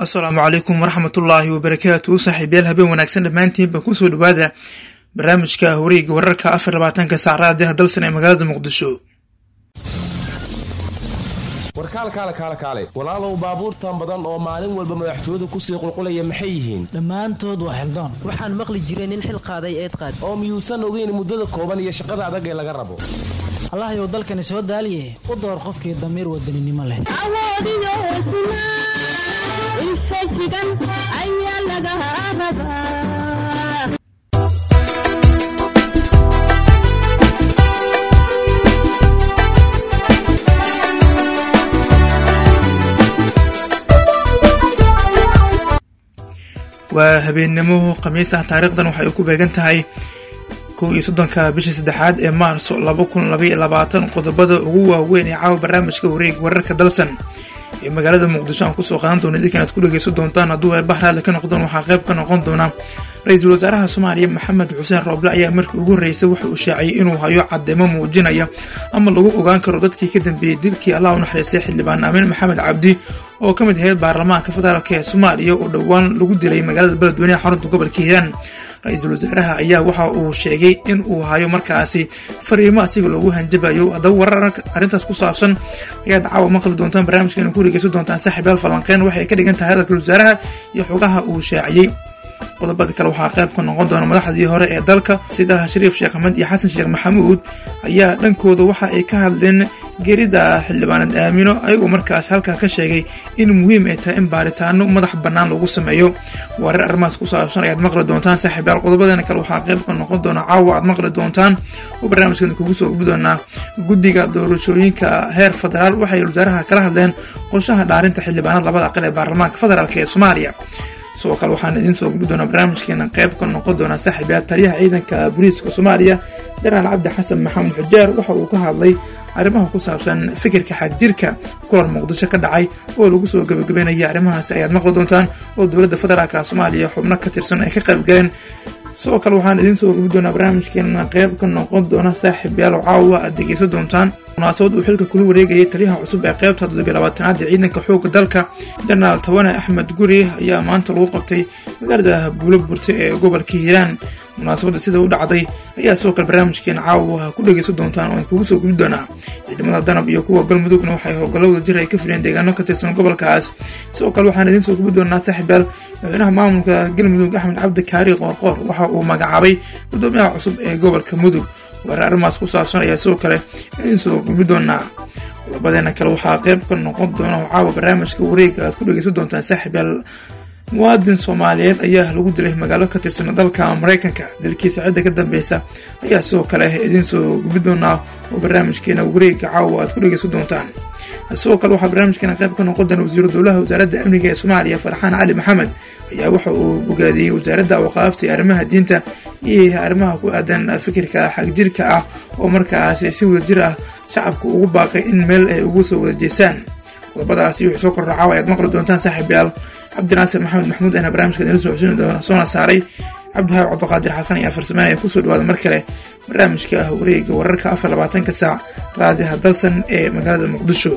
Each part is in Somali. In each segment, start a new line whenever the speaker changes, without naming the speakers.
asalaamu calaykum waraxmatullaahi wabarakaatu saaxiibyaal habeen wanaagsan dhammaantiinba kusoo dhawaada barnaamijka wareega wararka afar labaatanka saacraadiha dalsan ee magaalada muqdisho
warkaalkaale kaale kaale walaalow baabuurtan badan oo maalin walba madaxtooyadu kusii qulqulaya maxay yihiin
dhammaantood waa xildaan
waxaan maqli jiray nin xil qaaday eed qaad
oo miyuusan ogeyn muddada kooban iyo shaqada adag ee laga rabo
allahayow dalkani soo daaliye u door qofkii damiir wadaninimo leh
awoodiyo hesnaa infajigan ayaa laga rabaa
waa habeennimo khamiis ah taariikhdan waxay ku beegan tahay kow iyo soddonka bisha saddexaad ee maarso laba kun labaiyo labaatan qodobada ugu waaweyn ee caawa barnaamijka wareeg wararka dalsan ee magaalada muqdisho aan kusoo qaadan doona idinkan aad ku dhegeysan doontaan hadduu eebah raalli ka noqdaan waxaa qayb ka noqon doona ra-iisul wasaaraha soomaaliya maxamed xuseen rooble ayaa markii ugu horreysay waxa uu shaaciyey inuu hayo cadeymo muujinaya ama lagu ogaan karo dadkii ka dambeeyey dilkii allah u naxariistay xildhibaan amiin maxamed cabdi oo ka mid ahayd baarlamaanka federaalk ee soomaaliya oo dhowaan lagu dilay magaalada beledweyneha xarunta gobolka hiiraan ra-iisul wasaaraha ayaa waxa uu sheegay in uu hayo markaasi fariimo asiga loogu hanjabayo haddaba warar arrintaas ku saabsan ayaad caawa maqli doontaan barnaamijkeena ku dhegeysan doontaan saaxiibaal falanqeen waxay ka dhigan tahay hadalka wasaaraha iyo xogaha uu shaaciyey qodobada kale waxaa qayb ka noqon doona madaxdii hore ee dalka sida shariif sheekh axmed iyo xasan sheekh maxamuud ayaa dhankooda waxa ay ka hadleen geerida xildhibaanad aamino ayagoo markaas halkaa ka sheegay in muhiim ay tahay in baaritaano madax bannaan lagu sameeyo warar arrimahaas ku saabsan ayaad maqli doontaan saaxiibayaal qodobadana kale waxaa qayb ka noqon doona caawa aad maqli doontaan oo barnaamijkeena kugu soo gudbi doonaa guddiga doorashooyinka heer federaal waxay wasaaraha kala hadleen qorshaha dhaarinta xildhibaanad labada aqal ee baarlamaanka federaalk ee soomaaliya sidoo kale waxaan idiin soo gudbi doonaa barnaamijkeena qayb ka noqon doonaa saaxiibayaal taliyaha ciidanka booliiska soomaaliya janaal cabdi xasan maxamed xujaar waxa uu ka hadlay arrimaha ku saabsan fikirka xagjirka kulan muqdisho ka dhacay oo lagu soo gebagabeynaya arrimahaasi ayaad maqli doontaan oo dowladda federaalka soomaaliya xubno ka tirsan ay ka qayb galeen sidoo kale waxaan idiin soo gubi doonaa barnaamijkeena qayb ka noqon doona saaxiibayaal oo caawa aad dhegeysan doontaan munaasabad uu xilka kula wareegayay taliyaha cusub ee qaybta toddobiyo labaatanaad ee ciidanka xoogga dalka jenaraal tawane axmed guri ayaa maanta lagu qabtay magaalada buulo burte ee gobolka hiiraan munaasabadda sida u dhacday ayaa sidoo kale barnaamijkeena caawa ku dhegeysan doontaan oo kugu soo gubi doonaa ciidamada danab iyo kuwa galmudugna waxay howlgallada jir ay ka fileen deegaano ka tirsan gobolkaas sidoo kale waxaan idiin soo gubi doonaa saaxiibaal madaxweynaha maamulka galmudug axmed cabdi kaari qoorqoor waxa uu magacaabay gudoomiyaha cusub ee gobolka mudug warar arrimahaas ku saabsan ayaa sidoo kale idiin soo gubi doonaa qodobadeena kale waxaa qayb ka noqon doona oo caawa barnaamijka wareega aad ku dhegeysan doontaan saaxiibaal muwaadin soomaaliyeed ayaa lagu dilay magaalo ka tirsan dalka maraykanka dilkiisa cidda ka dambeysa ayaa sidoo kale idiin soo gubi doonaa oo barnaamijkeena wareega caawa aad ku dhegeysan doontaan sidoo kale waxaa barnaamijkeena qayb ka noqon doona wasiiru dowlaha wasaaradda amniga ee soomaaliya farxaan cali maxamed ayaa waxa uu bogaadiyey wasaaradda awqaafta ee arrimaha diinta iyo arrimaha ku aadan fikirka xagjirka ah oo markaasi si wadajir ah shacabka ugu baaqay in meel ay ugu soo wada jeestaan qodobadaasi wixii soo kordha caawa ayaad maqli doontaan saaxiibayaal cabdinaasir maxamed maxamuud ahna barnamijka idinla soo xusini doona soona saaray cabdihaab cabdiqaadir xasan ayaa farsameynaya kusoo dhawaada mar kale barnaamijka ah wareega wararka afar labaatanka saac raadiha dalsan ee magaalada muqdisho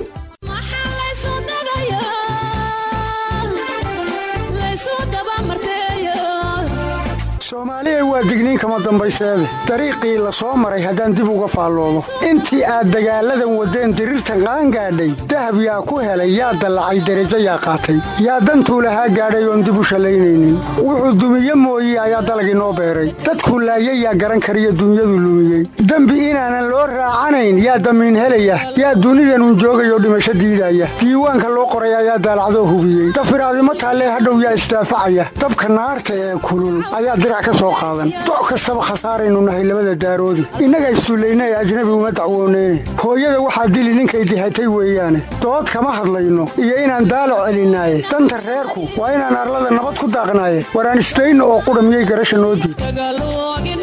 soomaaliya waa digniin kama dambayseede dariiqii la soo maray haddaan dib uga faalloomo intii aad dagaalladan waddeen diriirtan qaangaadhay dahab yaa ku helay yaa dallacay derajo yaa qaatay yaa dantuu lahaa gaadhay oon dib u shallaynaynin wuxuu dumiye mooye ayaa dalagii noo beeray dadku laayay yaa garan kariyo dunyadu lumiyey dembi inaanan loo raacanayn yaa damiin helaya yaa dunidanun joogayoo dhimasho diidaya diiwaanka loo qoray ayaa daalacdoo hubiyey dafiraadimo taallee hadhow yaa isdaafacaya dabka naarta ee kulul ayaa dirac ka soo qaadan doc kastaba khasaaraynu nahay labada daaroodi innaga issullayna ee ajnabi uma dacwooneyne hooyada waxaa dili ninkay dihatay weeyaane dood kama hadlayno iyo inaan daalac celinaaye danta reerku waa inaan arlada nabad ku daaqnaaye waraan isdayno oo qudha miyay garasha noo diid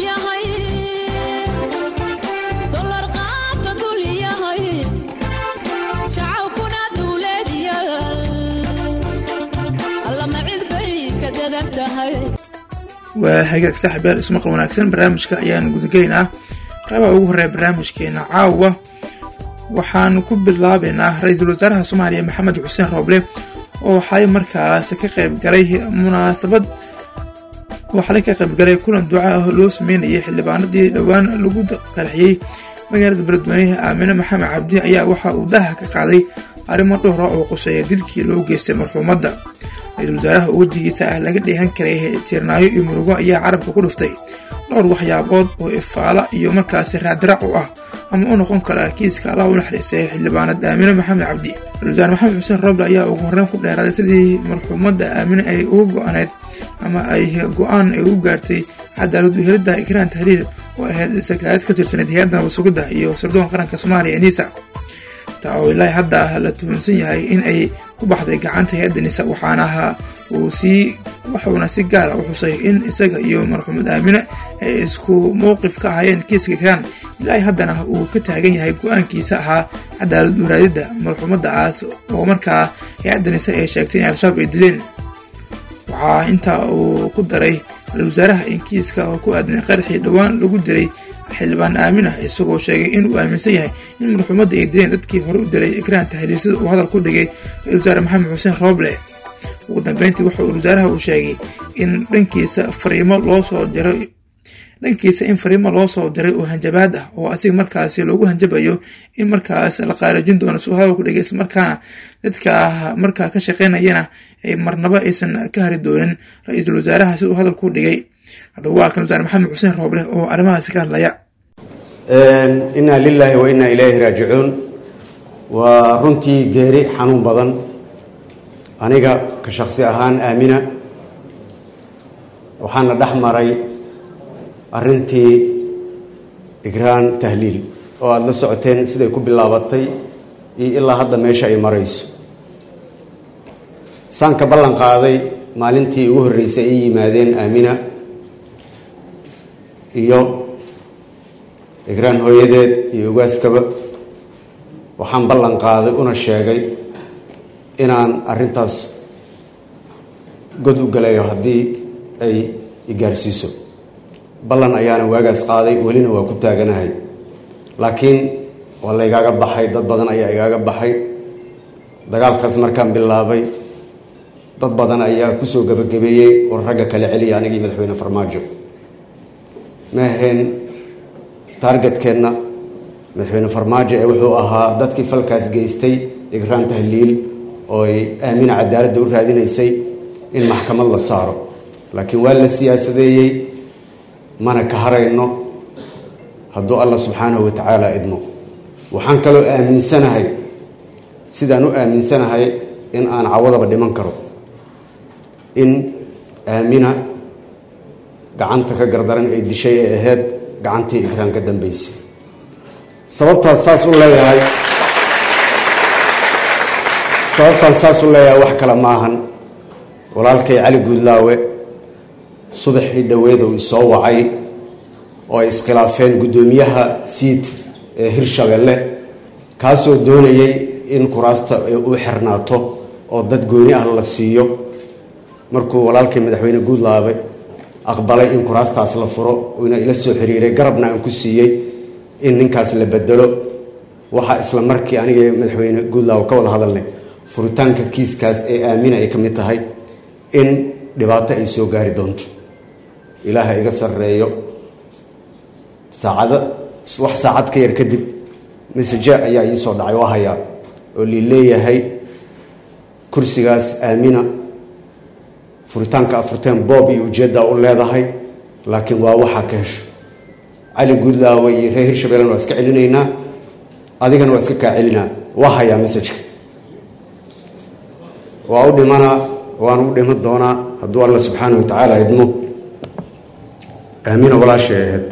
waa hagaag saaxiibayaal ismaqal wanaagsan barnaamijka ayaan gudagelaynaa qaybaha ugu horreeya barnaamijkeena caawa waxaanu ku bilaabaynaa ra-iisul wasaaraha soomaaliya maxamed xuseen rooble oo xalay markaas ka qayb galay munaasabad oo xalay ka qayb galay kulan duca ah loo sameynayay xildhibaanadii dhowaan lagu qarxiyey magaalada beledweyne aamine maxamed cabdi ayaa waxa uu daha ka qaaday arrimo dhowra oo quseeya dilkii loo geystay marxuumadda ra-iisul wasaaraha oo wejigiisa ah laga dheehan karay tiirnaayo iyo murugo ayaa carabka ku dhuftay dhowr waxyaabood oo ifaala iyo markaasi raadraac u ah ama u noqon kara kiiska allah u naxariistay xildhibaanad aamine maxamed cabdi ra-isul wasaare maxamed xuseen roble ayaa ugu horreyn ku dheeraaday sidii marxuumadda aamine ay uga go-aneyd ama ay go-aan ay u gaartay cadaalad uhelidda ikraan tahliil oo ahayd sakaalad ka tirsaneyd hay-adda nabad-sugidda iyo sirdoon qaranka soomaaliya enisa taa oo ilaahi hadda la tuhunsan yahay in ay ku baxday gacanta hay-adda nisa waxaana ahaa uu sii waxuuna si gaara u xusay in isaga iyo marxuumad aamine ay isku mowqif ka ahaayeen kiiska ikraan ilaahi haddana uu ka taagan yahay go-aankiisa ahaa cadaalad uraadidda marxuumaddaas oo markaa hay-adda nise ay sheegtay in al-shabaab ay dileen waxaa intaa uu ku daray ra-isul wasaaraha in kiiska oo ku aadan qaraxii dhowaan lagu dilay xildhibaan aamin ah isagoo sheegay inuu aaminsan yahay in marxuumadda ay dileen dadkii hore u dilay ikraan tahliil sida uu hadal ku dhigay ra-isul wasaare maxamed xuseen rooble ugu dambeyntii wuxuu wasaaraha uu sheegay in dhankiisa fariimo loo soo diray dhankiisa in fariimo loo soo diray oo hanjabaad ah oo asiga markaasi loogu hanjabayo in markaas la qaarajin doono si uu hadal ku dhigay islamarkaana dadka markaa ka shaqeynayana ay marnabo aysan ka hari doonin ra-iisul wasaaraha si uu hadal ku dhigay haddaba waa kan wasaare maxamed xuseen rooble oo arrimahaasi ka hadlaya
inaa lilaahi wa inaa ilayhi raajicuun waa runtii geeri xanuun badan aniga ka shaksi ahaan aamina waxaana dhex maray arrintii igraan tahliil oo aada la socoteen siday ku bilaabatay iyo ilaa hadda meesha ay marayso saan ka ballan qaaday maalintii ugu horreysay ay yimaadeen aamina iyo igraan hooyadeed iyo ogaaskaba waxaan ballan qaaday una sheegay inaan arrintaas god u galayo haddii ay igaarsiiso ballan ayaana waagaas qaaday welina waa ku taaganahay laakiin waa laygaaga baxay dad badan ayaa igaaga baxay dagaalkaas markaan bilaabay dad badan ayaa kusoo gabagabeeyey oo ragga kala celiya anigii madaxweyne farmaajo ma ahayn taargetkeenna madaxweyne farmaajo ee wuxuu ahaa dadkii falkaas geystay igraan tahliil oo ay aamina cadaaladda u raadinaysay in maxkamad la saaro laakiin waa la siyaasadeeyey mana ka harayno hadduu allah subxaanahu wa tacaala idmo waxaan kaloo aaminsanahay sidaan u aaminsanahay in aan cawadaba dhiman karo in aamina gacanta ka gardaran ay dishay ee ahayd gacantii igraan ka dambeysay sababtaas saas u leeyahay sababtaan saas u leeyahay wax kale maahan walaalkay cali guudlaawe subaxii dhoweedow isoo wacay oo ay iskhilaafeen guddoomiyaha siid ee hirshabelle kaasoo doonayay in kuraasta u xirnaato oo dad gooni ah la siiyo markuu walaalkay madaxweyne guudlaawe aqbalay in kuraastaas la furo uuna ila soo xiriiray garabna aan ku siiyey in ninkaas la bedelo waxaa isla markii aniga madaxweyne guudlaawe ka wada hadalnay furitaanka kiiskaas ee aamina ay ka mid tahay in dhibaato ay soo gaari doonto ilaaha iga sarreeyo saacado wax saacad ka yar kadib message ayaa ii soo dhacay waa hayaa oo lii leeyahay kursigaas aamina furitaanka afurteen boob iyo ujeeddaa u leedahay laakiin waa waxaa ka hesho cali guudlaawe iyo reer hirshabeellena waa iska celinaynaa adigana waa iska kaa celinaa waa hayaa messajka waa u dhimanaa waan u dhiman doonaa hadduu alla subxaana wa tacaala idmo aamina walaashay ahayd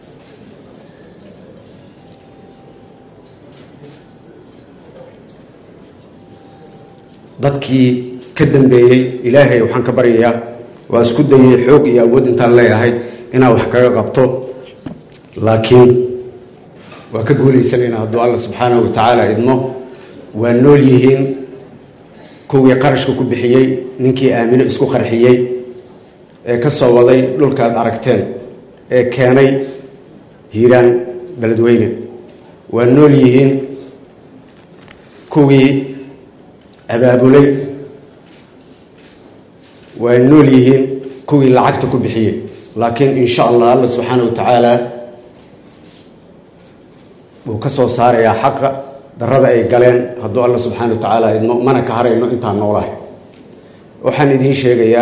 dadkii ka dambeeyey ilaahay waxaan ka baryayaa waa isku dayay xoog iyo awood intaan leeyahay inaa wax kaga qabto laakiin waa ka guulaysanayna hadduu alla subxaanahu wa tacaala idmo waa nool yihiin kuwii qarashka ku bixiyey ninkii aamino isku qarxiyey ee ka soo waday dhulkaad aragteen ee keenay hiiraan beledweyne waa nool yihiin kuwii abaabulay way nool yihiin kuwii lacagta ku bixiyey laakiin insha allah alla subxaana wa tacaala wuu ka soo saarayaa xaqa darada ay galeen hadduu alla subxaana wa tacaala idmo mana ka harayno intaan noolahay waxaan idiin sheegayaa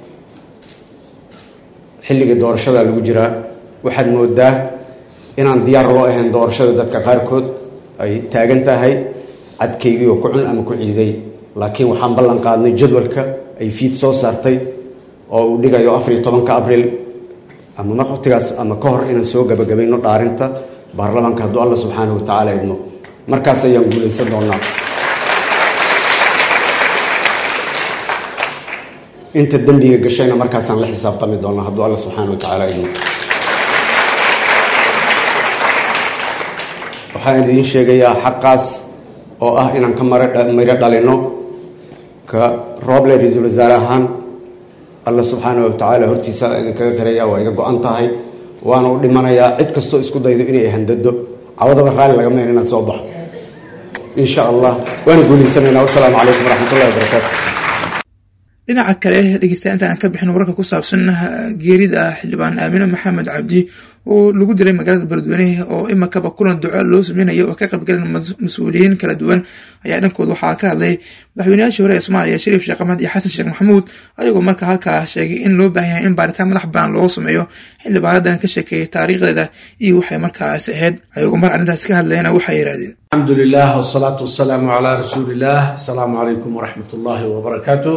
xilligii doorashada lagu jiraa waxaad moodaa inaan diyaar loo ahayn doorashada dadka qaarkood ay taagan tahay cadkaygii oo ku cun ama ku ciiday laakiin waxaan ballan qaadnay jadwalka ay fiid soo saartay oo uu dhigayo afariyo tobanka abriil ama waqtigaas ama ka hor inaan soo gabagabayno dhaarinta baarlamaanka hadduu alla subxaana wa tacaala idmo markaas ayaan guulaysan doonaa inta dembiga gashayna markaasaan la xisaabtami doonaa hadduu alla subxaana wa tacaala idmo waxaan idiin sheegayaa xaqaas oo ah inaan ka maro dhalino ka rooble ra-iisul wasaare ahaan alla subxaana wa tacaala hortiisa idinkaga qiraya waa iga go-an tahay waana u dhimanayaa cid kastoo isku daydo inay handado cawadaba raalli laga mayn inaan soo baxo insha allah waana guulaysanayna wasalaamu calaykum waraxmatullahi wabarakaatu
dhinaca kale dhegeystayaa inta aan ka bixin wararka ku saabsan geerida xildhibaan aamine maxamed cabdi oo lagu dilay magaalada beledweyne oo imakaba kulan duco loo sameynayo oo ka qaybgalan mas-uuliyiin kala duwan ayaa dhankood waxaa ka hadlay madaxweynayaashii hore ee soomaaliya shariif sheekh axmed iyo xasan sheekh maxamuud ayagoo marka halkaa sheegay in loo baahan yahay in baaritaan madax bannaan loo sameeyo xildhibaanadan ka sheekeeyay taariikhdeeda iyo waxay markaas ahayd ayagoo mar arrintaas ka hadlayna waxay yidhahdeen
alxamdu lilah wsalaatu wasalaamu calaa rasuuliillah asalaamu calaykum waraxmat ullaahi wabarakaatu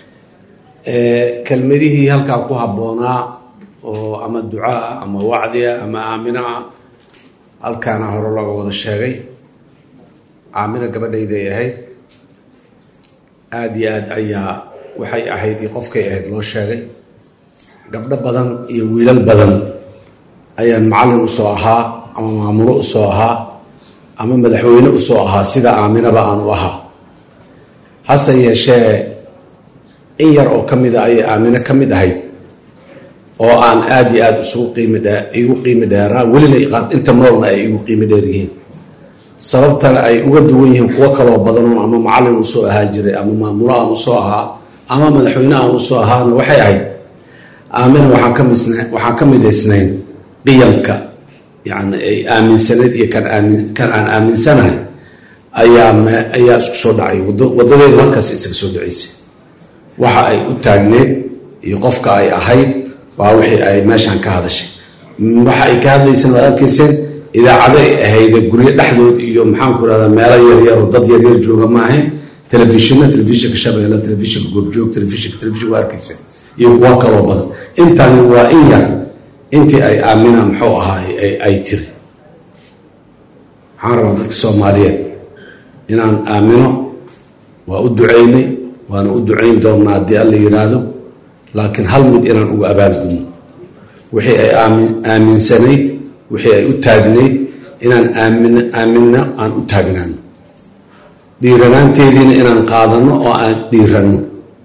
kelmadihii halkaa ku habboonaa oo ama ducaa ama wacdiya ama aaminaa halkaana hore looga wada sheegay aamina gabadhayday ahayd aada iyo aad ayaa waxay ahayd iyo qofkay ahayd loo sheegay gabdho badan iyo wiilal badan ayaan macallin usoo ahaa ama maamulo usoo ahaa ama madaxweyne usoo ahaa sida aaminaba aan u ahaa hase yeeshee in yar oo ka mida ayay aamino ka mid ahayd oo aan aada iyo aada isugu qiimi dhe igu qiimi dheeraa welina inta noolna ay igu qiimi dheer yihiin sababtana ay uga duwan yihiin kuwo kaloo badanoon ama macallin usoo ahaa jiray ama maamulo aan usoo ahaa ama madaxweyne aan usoo ahaana waxay ahayd aamina waxaan ka misn waxaan ka midaysnayn qiyamka yani ay aaminsanayd iyo kan aamin kan aan aaminsanahay ayaa m ayaa isku soo dhacay wado waddadeedu halkaas isaga soo dhacaysay waxa ay u taagneed iyo qofka ay ahayd waa wixii ay meeshaan ka hadashay waxa ay ka hadlayseen waad arkayseen idaacado ay ahayde guryo dhexdood iyo maxaanku irahdaa meelo yaryar oo dad yaryar jooga ma ahayn telefishina telefishinka shabeelle telefishinka goobjoog telefishinka telefishin waa arkayseen iyo kuwo kaloo badan intani waa in yar intii ay aamina muxuu ahaay ay tiri waxaan rabaa dadka soomaaliyeed inaan aamino waa u ducaynay waana u ducayn doonnaa haddii alla yidhaahdo laakiin hal mid inaan uga abaadgudno wixii ay aaminsanayd wixii ay u taagnayd inaan aamin aaminno aan u taagnaano dhiiranaanteediina inaan qaadanno oo aan dhiiranno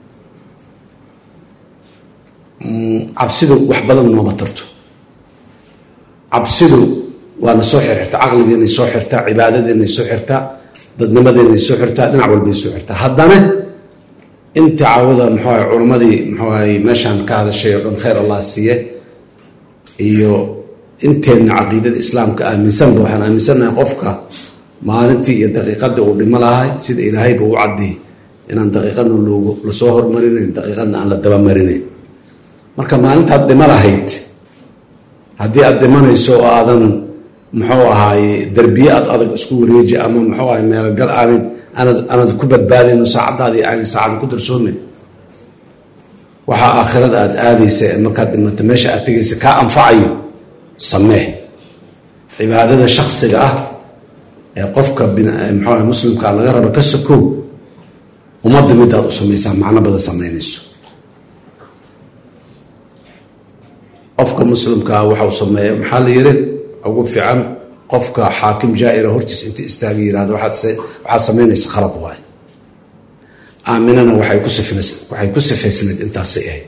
cabsidu wax badan nooma tarto cabsidu waana soo xirxirtaa caqligiinay soo xirtaa cibaadadiinay soo xirtaa dadnimadeenay soo xirtaa dhinac walbay soo xirtaa haddana inta caawada muxuuaha culammadii muxuuahay meeshaan ka hadashay oo dhan khayr allah siiye iyo inteenna caqiidada islaamka aaminsanba waxaan aaminsannahay qofka maalintii iyo daqiiqadii uu dhimo lahay sida ilaahayba u caddeeyey inaan daqiiqadna loogu lasoo hormarinayn daqiiqadna aan la dabamarinayn marka maalintaad dhimo lahayd haddii aad dhimanayso oo aadan muxuu ahaaye derbiye aad adag isku wareeji ama muxuu ahay meelgal aanad aanad aanad ku badbaadayno saacaddaadii aanay saacada ku darsoomayn waxaa aakhirada aada aadaysa ee markaad dhimato meesha aad tegaysa kaa anfacayo samee cibaadada shaksiga ah ee qofka muxuu ah muslimkaa laga rabo ka sokow ummadda midaad u samaysaa macno badan samaynayso qofka muslimkaa waxau sameeya maxaa la yiri ugu fiican qofka xaakim jaa-ira hortiis inta istaaga yirahdo waxaad samaynaysa khalad waay aaminana waxay ku sifnas waxay ku sifaysnayd intaasay ahayd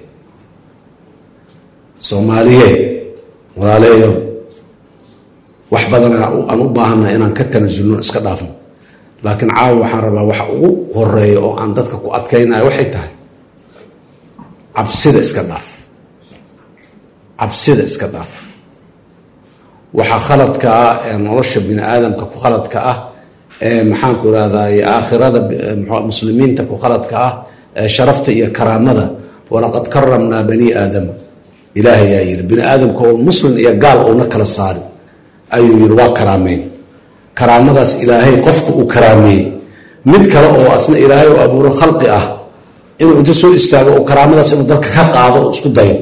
soomaaliyeed walaaleeyo wax badana aan u baahanna inaan ka tanasulno iska dhaafno laakiin caawa waxaan rabaa waxa ugu horeeya oo aan dadka ku adkaynayo waxay tahay cabsida iska dhaaf cabsida iska dhaaf waxaa khaladka ah ee nolosha bini aadamka ku khaladka ah ee maxaanku irahday aakhirada muslimiinta ku khaladka ah ee sharafta iyo karaamada walaqad karamnaa bani aadama ilaahay yaa yidhi bini aadamka oo muslim iyo gaal uuna kala saarin ayuu yidhi waa karaameyn karaamadaas ilaahay qofka uu karaameeyey mid kale oo asna ilaahay u abuuro khalqi ah inuu inta soo istaago oo karaamadaas inuu dadka ka qaado oo isku dayo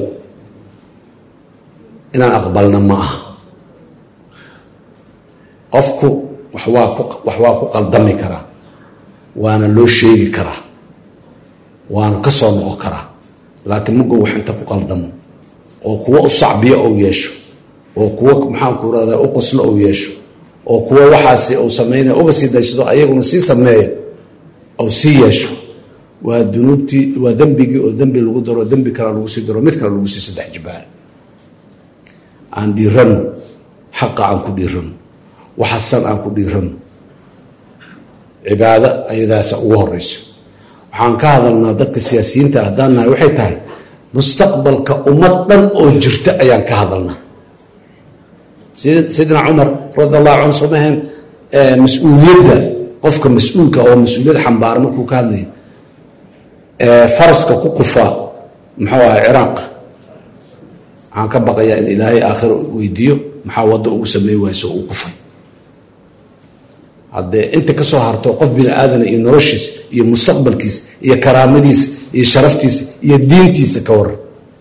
inaan aqbalna ma aha qofku wax waa ku wax waa ku qaldami karaa waana loo sheegi karaa waana ka soo noqon karaa laakiin mago wax inta ku qaldamo oo kuwo u sacbiyo ou yeesho oo kuwo maxaanku irahda u qoslo ou yeesho oo kuwo waxaasi uu sameynaya uga sii daysado ayaguna sii sameeya ou sii yeesho waa dunuubtii waa dembigii oo dembi lagu daro dembi kale lagu sii daro mid kale lagu sii saddex jibaar aan dhiirano xaqa aan ku dhiirano waxasan aan ku dhiirano cibaado ayadaasa ugu horeyso waxaan ka hadalnaa dadka siyaasiyiinta haddaan nahay waxay tahay mustaqbalka ummad dhan oo jirta ayaan ka hadalnaa sayidina cumar radi allahu canhu soo maheen mas-uuliyadda qofka mas-uulka oo mas-uuliyad xambaara markuu ka hadlayo faraska ku kufa muxuu ahay ciraaq waxaan ka baqayaa in ilaahay aakhira weydiiyo maxaa waddo ugu sameey wayso uu kufay haddee inta ka soo harto qof bini aadana iyo noloshiisa iyo mustaqbalkiisa iyo karaamadiisa iyo sharaftiisa iyo diintiisa ka waran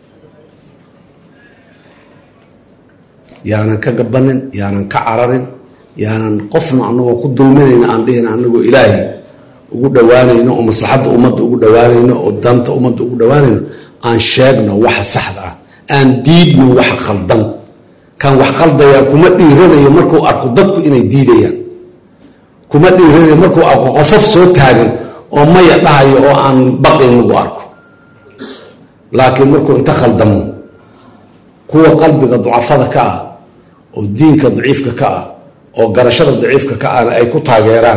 yaanan ka gabanin yaanan ka cararin yaanan qofna anagoo ku dulminayna aan dhihin anagoo ilaahay ugu dhowaanayno oo maslaxadda ummadda ugu dhowaanayno oo danta ummadda ugu dhowaanayno aan sheegno waxa saxda ah aan diidno waxa khaldan kan wax qaldayaa kuma dhiiranayo markuu arko dadku inay diidayaan kuma dhiiranayo markuu arko qofof soo taagan oo maya dhahayo oo aan baqin lagu arko laakiin markuu inta khaldamo kuwa qalbiga ducafada ka ah oo diinka daciifka ka ah oo garashada daciifka ka ahna ay ku taageeraan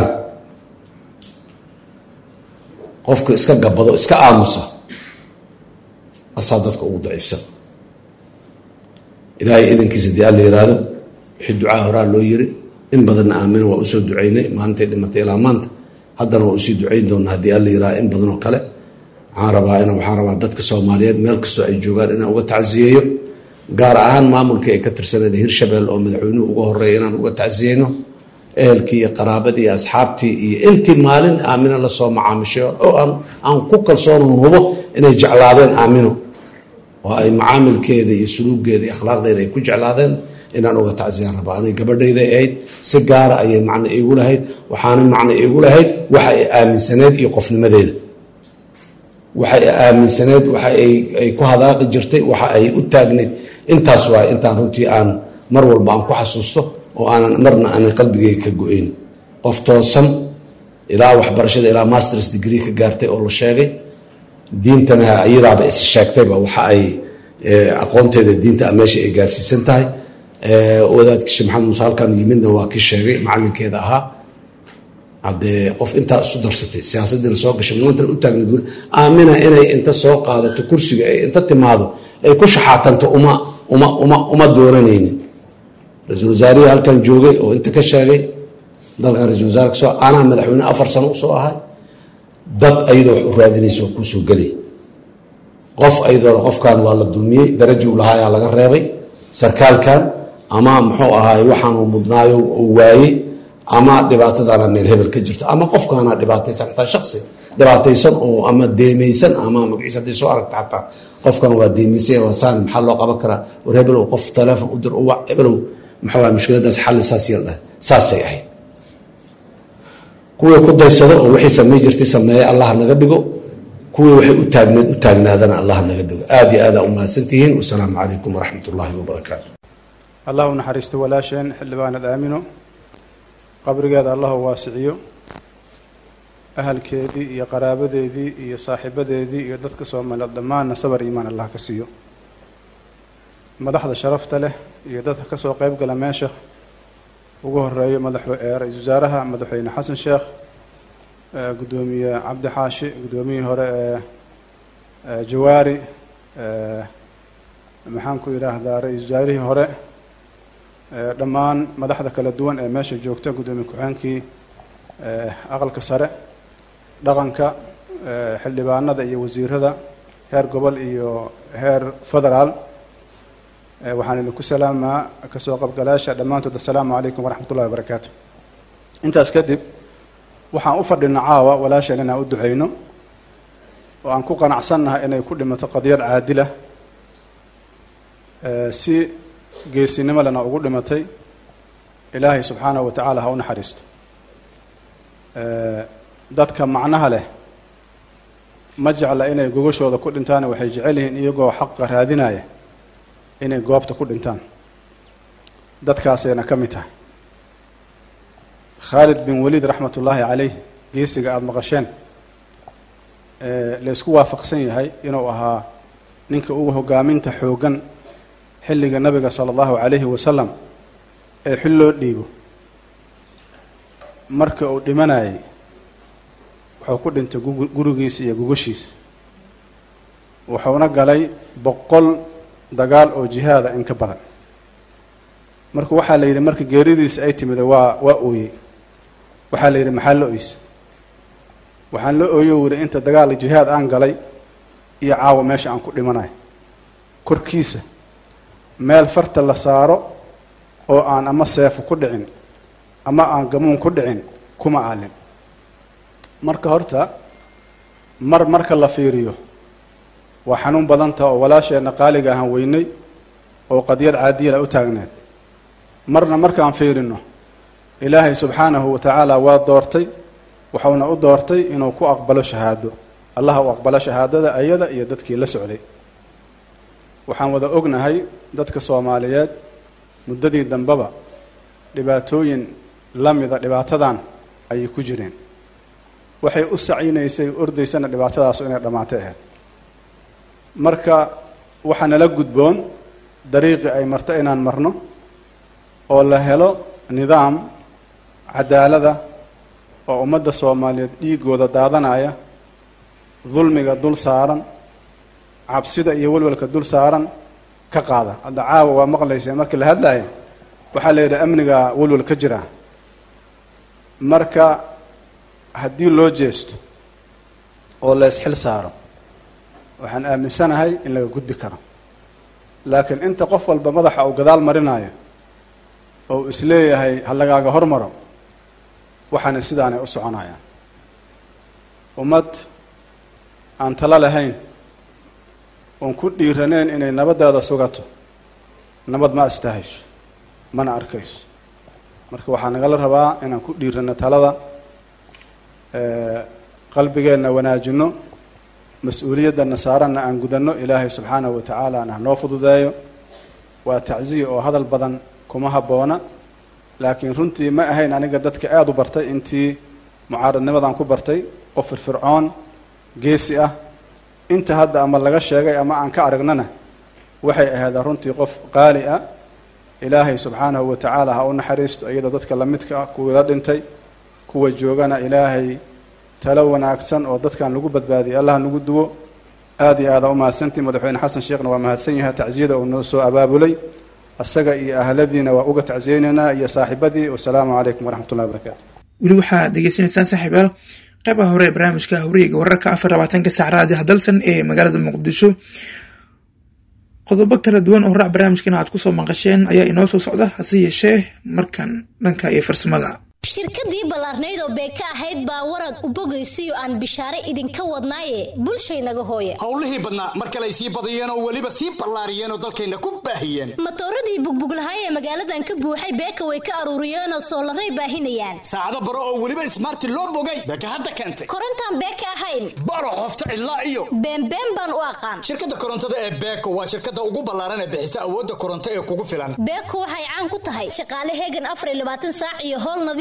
qofku iska gabado iska aamusa asaa dadka ugu daciifsan ilaahay idankiisa dii alla yiraahdo wixii ducaa horaa loo yiri in badanna aamina waa usoo ducaynay maalintay dhimatay ilaa maanta haddana waa usii ducayn doonaa haddii alla yiraahdo in badanoo kale waxaan rabaa in waxaan rabaa dadka soomaaliyeed meel kastoo ay joogaan inaan uga tacsiyeeyo gaar ahaan maamulkii ay ka tirsaneed hirshabelle oo madaxweynuhu uga horeeya inaan uga tacsiyeyno ehelkii iyo qaraabadii iyo asxaabtii iyo intii maalin aamino lasoo macaamishay oo aan ku kalsoonon hubo inay jeclaadeen aamino oo ay macaamilkeeda iyo suluuggeeda iyo akhlaaqdeeda ay ku jeclaadeen inaan uga tacsiyaan rabaa anay gabadhayday ahayd si gaara ayay macno iigu lahayd waxaana macno iigu lahayd waxa ay aaminsaneed iyo qofnimadeeda waxa ay aaminsaneed waxa ay ku hadaaqi jirtay waxa ay u taagnayd intaas waay intaan runtii aan mar walba aan ku xasuusto oo aanan marna aanan qalbigeyga ka go-ayn qof toosan ilaa waxbarashada ilaa masters degree ka gaartay oo la sheegay diintana iyadaaba is sheegtayba waxa ay aqoonteeda diinta meesha ay gaarsiisan tahay wadaadka sheekh maxamed muuse halkan yimidna waa kii sheegay macalinkeeda ahaa haddee qof intaa isu darsatay siyaasadiina soo gashay maantana u taagnayd weli aamina inay inta soo qaadato kursiga ay inta timaado ay ku shaxaatanto uma uma uma uma dooranaynin ra-iisul wasaarihii halkan joogay oo inta ka sheegay dalkan ra-isul wasaare kasoo anaa madaxweyne afar sano usoo ahay dad ayadoo wax u raadinaysa waa kuusoo gelay qof ayadoo qofkan waa la dulmiyey daraji u lahaayaa laga reebay sarkaalkan ama muxuu ahaay waxaanuu mudnaayo uu waayey ama dhibaatadaana meel hebel ka jirto ama qofkaana dhibaataysan xataa shaksi dhibaataysan oo ama deemaysan ama magaciisa hadday soo aragta xataa qofkan waa deemaysan waa saani maxaa loo qaban karaa war hebelow qof taleefon u dir u wac hebelow maxaa waay mushkiladaas xalli saas yeel dhahay saasay ahayd kuwii ku daysado oo wixii samey jirtay sameeye allah naga dhigo kuwii waxay u taagneed u taagnaadana allah naga dhigo aada iyo aada umahadsantihiin wasalaamu calaykum waraxmat ullaahi wabarakaatu
allah u naxariisto walaasheen xildhibaanad aamino qabrigeeda allah u waasiciyo ahalkeedii iyo qaraabadeedii iyo saaxiibadeedii iyo dadka soomaaliyeed dhammaanna sabar iimaan allah ka siiyo madaxda sharafta leh iyo dadka kasoo qeyb gala meesha ugu horeeyo madax ra-iisul wasaaraha madaxweyne xasan sheekh guddoomiye cabdi xaashi guddoomiyihii hore ee jawaari maxaan ku yidhaahdaa ra-iisul wasaarihii hore dhammaan madaxda kala duwan ee meesha joogta guddoomiye ku-xeenkii aqalka sare dhaqanka xildhibaanada iyo wasiirada heer gobol iyo heer federaal waxaan idinku salaamaa kasoo qabgalaasha dhammaantood assalaamu calaykum waraxmat ullahi wabarakaatu intaas kadib waxaan u fadhina caawa walaasheen inaan u duceyno oo aan ku qanacsannahay inay ku dhimato qadiyad caadila si geesinimo lena ugu dhimatay ilaahay subxaanahu wa tacaala ha u naxariisto dadka macnaha leh ma jecla inay gogashooda ku dhintaan waxay jecel yihiin iyagoo xaqa raadinaya inay goobta ku dhintaan dadkaasayna ka mid tahay khaalid bin waliid raxmat ullaahi caleyh geesiga aada maqasheen laysku waafaqsan yahay inuu ahaa ninka ugu hogaaminta xooggan xilliga nabiga sala allahu calayhi wasalam ee xil loo dhiibo marka uu dhimanayay wuxuu ku dhintay gurigiisa iyo gogashiisa wuxuuna galay boqol dagaal oo jihaada in ka badan marka waxaa la yidhi marka geeridiisa ay timida waa waa ooyey waxaa la yidhi maxaa la oysa waxaan la ooyo wuri inta dagaal jihaad aan galay iyo caawa meesha aan ku dhimanayo korkiisa meel farta la saaro oo aan ama seefo ku dhicin ama aan gamuun ku dhicin kuma aalin marka horta mar marka la fiiriyo waa xanuun badanta oo walaasheenna qaaliga ahaan weynay oo qadiyad caadiyala u taagneed marna markaan fiirino ilaahay subxaanahu wa tacaala waa doortay waxauna u doortay inuu ku aqbalo shahaado allaha u aqbalo shahaadada ayada iyo dadkii la socday waxaan wada ognahay dadka soomaaliyeed muddadii dambeba dhibaatooyin la mida dhibaatadan ayay ku jireen waxay u sacinaysay ordaysana dhibaatadaasu inay dhammaatay ahayd marka waxaa nala gudboon dariiqii ay marto inaan marno oo la helo nidaam cadaalada oo ummadda soomaaliyeed dhiigooda daadanaya dulmiga dul saaran cabsida iyo welwelka dul saaran ka qaada hadda caawa waa maqlaysa markii la hadlaya waxaa la yidhi amniga welwel ka jira marka haddii loo jeesto oo la isxil saaro waxaan aaminsanahay in laga gudbi karo laakiin inta qof walba madaxa uu gadaal marinayo oo isleeyahay ha lagaaga hormaro waxaana sidaanay u soconayaan ummad aan talo lahayn oon ku dhiiraneyn inay nabaddeeda sugato nabad ma astahayso mana arkayso marka waxaa nagala rabaa inaan ku dhiirano talada qalbigeenna wanaajino mas-uuliyadana saaranna aan gudanno ilaahay subxaanahu wa tacaala na noo fududeeyo waa tacsiya oo hadal badan kuma habboona laakiin runtii ma ahayn aniga dadka aada u bartay intii mucaaradnimadan ku bartay oo firfircoon geesi ah inta hadda ama laga sheegay ama aan ka aragnana waxay ahayd runtii qof qaali ah ilaahay subxaanahu wa tacaala ha u naxariisto iyada dadka lamidka ah kuwii la dhintay kuwa joogana ilaahay talo wanaagsan oo dadkan lagu badbaadiyay allah nagu duwo aada iyo aada umahadsantii madaxweyne xasan sheekhna waa mahadsan yahay tacsiyada uu noo soo abaabulay asaga iyo ahladiina waa uga tacsiyeynaynaa iyo saaxiibadii wasalaamu calaykum waraxmat ullahi wabarakaatu
weli waxaad degeysanaysaan saaxiibayaal qeybaha hore ee barnaamijka hawriga wararka afar labaatanka saac raadiha dalsan ee magaalada muqdisho qodobo kala duwan oo horac barnaamijkan aad kusoo maqasheen ayaa inoo soo socda hase yeeshee markan dhanka iyo farsamada
shirkadii ballaarnayd oo beeka ahayd baa warad u bogaysiyo aan bishaare idinka wadnaaye bulshaynaga hooye
howlihii badnaa mar kaley sii badiyeen oo weliba sii ballaariyeen oo dalkayna ku baahiyeen
matooradii bugbuglahaay ee magaaladan ka buuxay beeka way ka aruuriyeenoo soolaray baahinayaan
saacado baro oo weliba ismaarti loo bogay beeka hadda keentay
korontaan beeka ahayn
baro qofta cidlaa iyo
beenbeen baan u aqaan
shirkadda korontada ee beeko waa shirkadda ugu ballaaran ee bixisa awoodda koronto ee kugu filan
beeko waxay caan ku tahay shaqaale heegan afar iyo labaatan saac iyo howl nadiif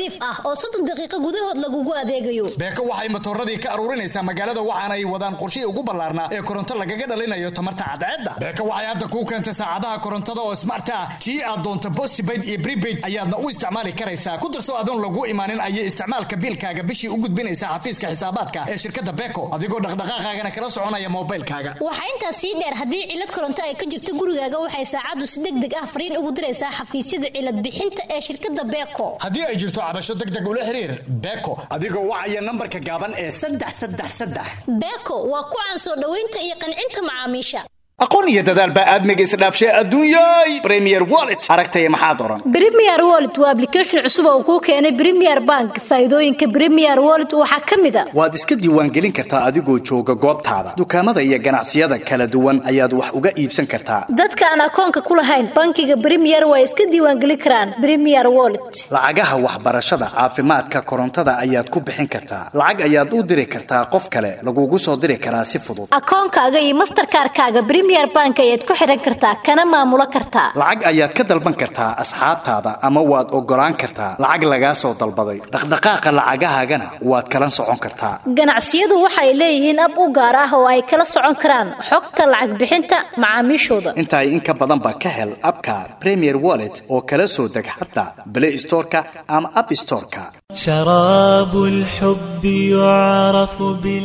nadiif ah oo soddon daqiiqo gudahood lagugu adeegayo
beeko waxay matooradii ka aruurinaysaa magaalada waxaana ay wadaan qorshihii ugu ballaarnaa ee koronto lagaga dhalinayo tamarta cadceedda beeko waxay hadda kuu keentay saacadaha korontada oo smart ah tii aad doonto postpaid iyo prepaid ayaadna u isticmaali karaysaa ku darso adoon lagu imaanin ayay isticmaalka biilkaaga bishii u gudbinaysaa xafiiska xisaabaadka ee shirkadda beeko adigoo dhaqdhaqaaqaagana kala soconaya moobaylkaaga
waxaa intaas sii dheer haddii cilad koronto ay ka jirto gurigaaga waxay saacaddu si deg deg ah fariin ugu diraysaa xafiisyada cilad bixinta ee shirkadda beeko
haddii ay jirto cabasho deg deg ula xiriir beeko adigoo wacaya nambarka gaaban ee saddex saddex saddex
beeko waa ku caan soo dhoweynta iyo qancinta macaamiisha
aqoon iyo dadaal baa aadmiga isdhaafshay adduunyay premier wallet aragtaya maxaad oran
Premier Wallet waa application cusub oo kuu keenay Premier Bank. Faa'iidooyinka Premier Wallet waxaa ka mid ah
waad iska diiwaangelin kartaa adigoo jooga goobtaada dukaamada iyo ganacsiyada kala duwan ayaad wax uga iibsan kartaa
dadka aan akoonka ku lahayn bankiga Premier way iska diiwaangelin karaan Premier Wallet.
lacagaha waxbarashada caafimaadka korontada ayaad ku bixin kartaa lacag ayaad u diri kartaa qof kale lagugu soo diri karaa si fudud
Akoonkaaga iyo Mastercard-kaaga Premier Bank ayaad ku xiran kartaa kana maamulo kartaa.
lacag ayaad ka dalban kartaa asxaabtaada ama waad ogolaan kartaa lacag lagaa soo dalbaday dhaqdhaqaaqa lacagahaagana waad kala socon kartaa
Ganacsiyadu waxay leeyihiin ab u gaar ah oo ay kala socon karaan xogta lacag bixinta macaamiishooda.
intaa in ka badan baa ka hel abka premier wallet oo kala soo deg xataa play storeka ama app storeka
شراب الحب يعرف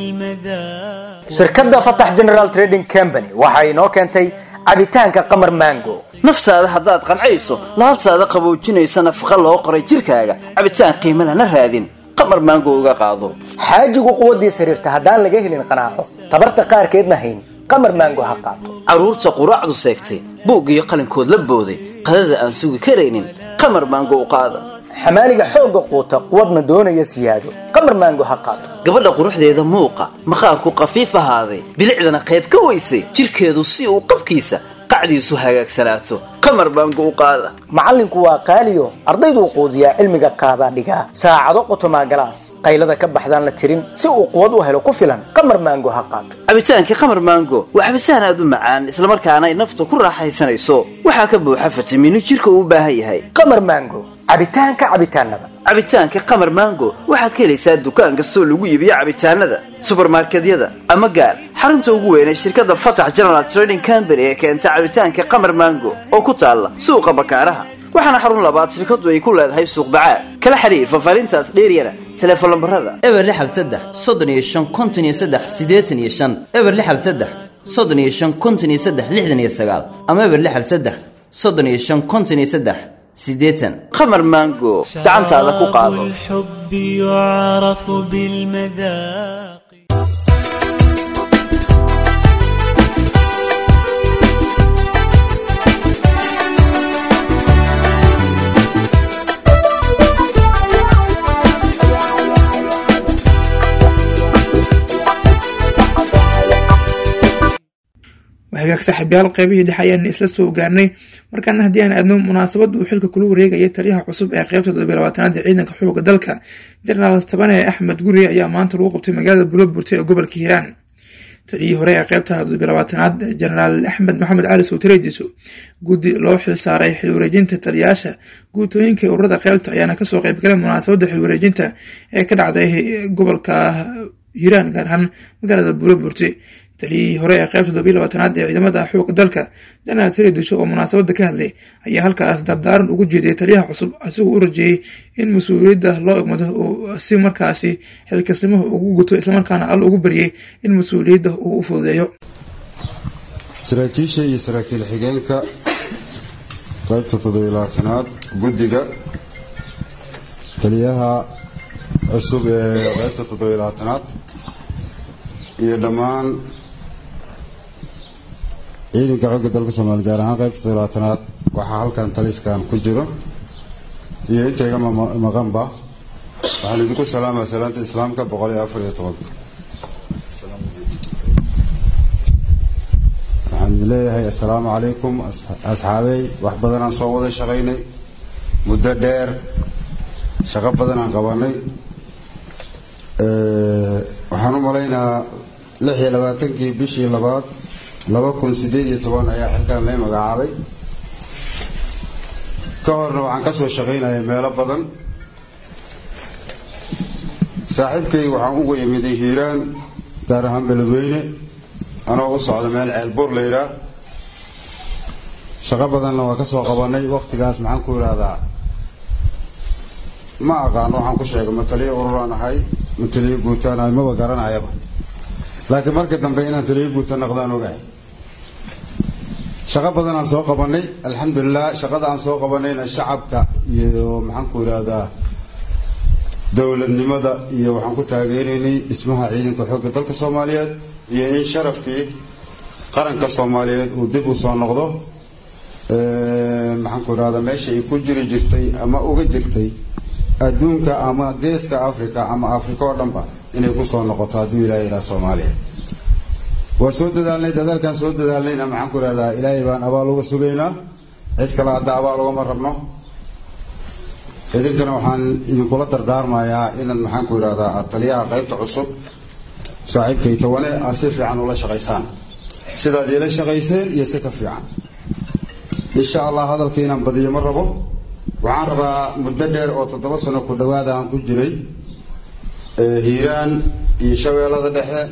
بالمذاق
shirkadda fatax general trading company waxa inoo keentay cabitaanka qamar mango
naftaada haddaad qancayso laabtaada qaboojinaysa nafaqa loo qoray jirkaaga cabitaan qiimo lana raadin qamar maango uga qaado
xaajigu quwaddiis xiriirta haddaan laga helin qanaaco tabarta qaarkeedna hayn qamar mango ha qaato
carruurta quraacdu seegtay buug iyo qalinkood la booday qadada aan sugi karaynin qamar maango u qaada
xamaaliga xoogga quuta quwadna doonaya siyaado qamar mango ha qaato
gabadha quruxdeeda muuqa maqaarku qafiif ahaaday bilicdana qayb ka weysay jirkeedu si uu qabkiisa qacdiisu hagaagsanaato qamar maango u qaada
macallinku waa qaaliyo ardayduu quudiyaa cilmiga qaadaa dhigaa saacado qotomaa galaas qaylada ka baxdaan la tirin si uu quwad u helo ku filan qamar mango ha qaato
cabitaankii qamar maango waa cabitaan aad u macaan islamarkaana ay nafta ku raaxaysanayso waxaa ka buuxa fitamiino jirka uu u baahan yahay
qamar mango cabitaanka cabitaanada
cabitaanka qamar mango waxaad ka helaysaa dukaan kastoo lagu iibiyo cabitaanada subarmarkedyada ama gaar xarunta ugu weyn ee shirkadda fatax general trading company ee keenta cabitaanka qamar mango oo ku taalla suuqa bakaaraha waxaana xarun labaad shirkadu ay ku leedahay suuq bacaad kala xiriir fafaarintaas dheeryana teleefon lambarada
eber lixal saddex soddon iyo shan konton iyo saddex siddeetan iyo shan eber lixal saddex soddon iyo shan konton iyo saddex lixdan iyo sagaal ama eber lixal saddex soddon iyo shan konton iyo saddex siddeetan
qamar mango gacantaada ku qaado
الحب يعرف بالمذاق
waxagaag saaxiibyaal qeybihii dhexe ayaan isla soo gaarnay markaana haddii aan aadno munaasabadda uu xilka kula wareegaya taliyaha cusub ee qeybta toddobiy labaatanaad ee ciidanka xooga dalka jenaraal tabane axmed guri ayaa maanta lagu qabtay magaalada buloburte ee gobolka hiiraan taliyihii hore ee qeybta toddobiy labaatanaad jenaraal axmed maxamed cali sowtareediso guddi loo xil saaray xil wareejinta taliyayaasha guutooyinka ururada qeybta ayaana kasoo qeybgalay munaasabadda xil wareejinta ee ka dhacday gobolka hiiraan gaar ahaan magaalada buloburte taliyihii hore ee qeybta toddobiy labaatanaad ee ciidamada xooga dalka jenaraal tareedisho oo munaasabadda ka hadlay ayaa halkaas dardaaran ugu jeediyay taliyaha cusub asigoo u rajeeyey in mas-uuliyadda loo egmado oo si markaasi xilkasnimaha ugu guto islamarkaana alla ugu baryay in mas-uuliyadda uu u fududeeyo
saraakiisha iyo saraakiil xigeenka qaybta toddobiy labaatanaad guddiga taliyaha cusub ee qaybta toddobiy labaatanaad iyo dhammaan ciidanka xooga dalka soomaaliya gaar ahaan qaybta toddobaatanaad waxaa halkan taliskan ku jiro iyo inta iga maqanba waxaan idinku salaamaya salaanta islaamka boqol iyo afar iyo tobanka waxaan idin leeyahay assalaamu calaykum asxaabey wax badanaan soo wada shaqaynay muddo dheer shaqo badanaan qabanay waxaan u malaynayaa lix iyo labaatankii bishii labaad laba kun sideed iyo toban ayaa xilkan lay magacaabay ka horna waxaan ka soo shaqaynayay meelo badan saaxiibkay waxaan ugu imiday hiiraan gaar ahaan beledweyne anoo u socda meel ceelbuur la yidhaah shaqo badanna waa ka soo qabanay wakhtigaas maxaan ku idhaahdaa ma aqaan waxaan ku sheegay ma taliyo ururaan ahay ma taliyo guutaan ahay maba garanayaba laakiin markii dambe inaan taliyo guuta naqdaan ogahay shaqo badan aan soo qabanay alxamdulilah shaqada aan soo qabanayna shacabka iyo maxaan ku idhaahdaa dowladnimada iyo waxaan ku taageeraynay dhismaha ciidanka xoogga dalka soomaaliyeed iyo in sharafkii qaranka soomaaliyeed uu dib u soo noqdo maxaan ku idhahdaa meesha ay ku jiri jirtay ama uga jirtay adduunka ama geeska africa ama africa oo dhanba inay ku soo noqoto hadduu ilahay yidhaha soomaaliya waa soo dadaalnay dadaalkaan soo dadaalnayna maxaan ku idhahdaa ilaahay baan abaal uga sugaynaa cid kale hadda abaal ugama rabno idinkana waxaan idinkula dardaarmayaa inaad maxaan ku idhahdaa aad taliyaha qaybta cusub saaxiibkay tawane aad si fiican ula shaqaysaan sidaad iila shaqayseen iyo si ka fiican insha allah hadalka inaan badiyo ma rabo waxaan rabaa muddo dheer oo toddoba sano ku dhawaada aan ku jiray hiiraan iyo shabeellada dhexe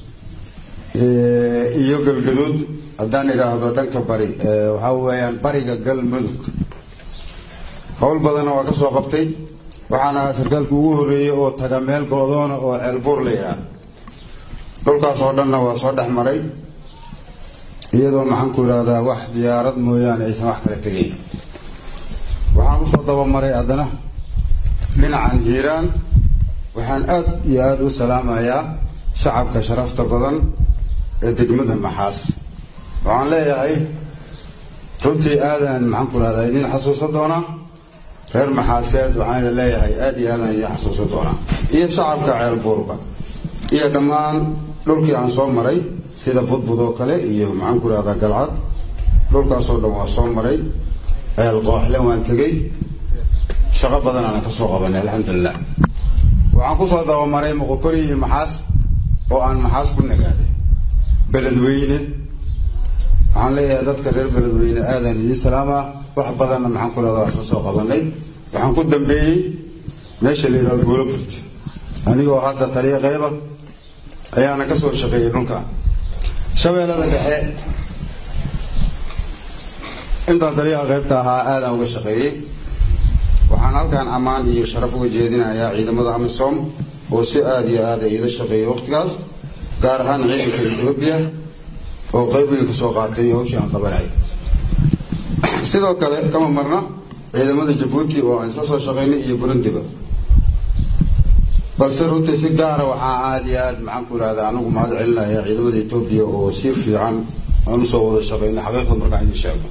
iyo galgaduud haddaan idhaahdo dhanka bari waxaa weeyaan bariga galmudug howl badanna waa ka soo qabtay waxaan ahaa sarkaalka ugu horreeyey oo taga meel goodoona oo ceelbuur la yidhaah dhulkaas oo dhanna waa soo dhex maray iyadoo maxaan ku idhaahdaa wax diyaarad mooyaane aysan wax kala tegayn waxaan usoo dabamaray haddana dhinacan hiiraan waxaan aad iyo aada u salaamayaa shacabka sharafta badan ee degmada maxaas waxaan leeyahay runtii aadan maxaan ku idhahdaa idiin xasuusan doonaa reer maxaaseed waxaan idin leeyahay aada iyo aadan idiin xasuusan doonaa iyo shacabka ceelbuurba iyo dhammaan dhulkii aan soo maray sida budbud oo kale iyo maxaan ku idhahdaa galcad dhulkaasoo dhan waa soo maray ceel qooxle waan tegey shaqo badan aan ka soo qabanay alxamdulilah waxaan kusoo dabamaray moqokori iyo maxaas oo aan maxaas ku nagaaday beledweyne waxaan leeyahay dadka reer beledweyne aadaan idiin salaamaa wax badanna maxaan ku leedaa isla soo qabanay waxaan ku dambeeyey meesha la yidhahdo goolo burti anigoo hadda taliya qeyba ayaana ka soo shaqeeyey dhulka shabeellada dhexe intaan taliyaha qaybta ahaa aadaan uga shaqeeyey waxaan halkan ammaan iyo sharaf uga jeedinayaa ciidamada amisom oo si aada iyo aada iila shaqeeyay waqtigaas gaar ahaan ciidanka etoobiya oo qayb weyn ka soo qaatay hawshii aan qabanay sidoo kale kama marna ciidamada jabuuti oo aan isla soo shaqaynay iyo burundiba balse runtii si gaara waxaa aada iyo aada maxaan ku ihahdaa anigu mahad celinaya ciidamada etoobiya oo si fiican aan usoo wada shaqaynay xaqiiqda markaan idin sheego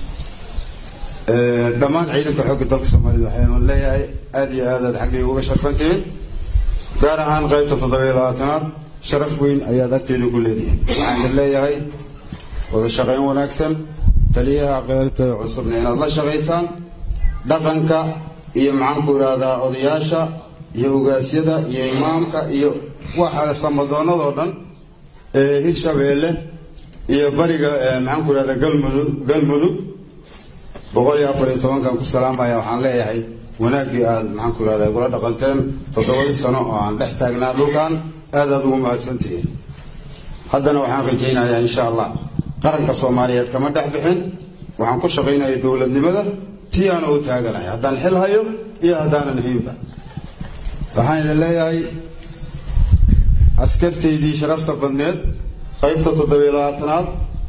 dhammaan ciidanka xoogga dalka soomaalida waxaan leeyahay aada iyo aad aad xaggayga uga sharfantihiin gaar ahaan qaybta toddobiyo labaatanaad sharaf weyn ayaad agteeda ku leedihiin waxaan idin leeyahay wada shaqayn wanaagsan taliyaha qaybta cusubna inaad la shaqaysaan dhaqanka iyo maxaan ku idhaahdaa odayaasha iyo ogaasyada iyo imaamka iyo waxa samadoonadoo dhan ee hirshabeelle iyo bariga maxaan ku idhahdaa galmudug galmudug boqol iyo afar iyo tobankan ku salaamaya waxaan leeyahay wanaaggii aad maxaan ku ihahdaa igula dhaqanteen toddobadii sano oo aan dhex taagnaa dhulkan aad aad ugu mahadsantihiin haddana waxaan rajaynayaa insha allah qaranka soomaaliyeed kama dhex bixin waxaan ku shaqaynaya dowladnimada tii aana u taaganahay haddaan xil hayo iyo haddaanan haynba waxaan idin leeyahay askartaydii sharafta badneed qaybta toddobiyo labaatanaad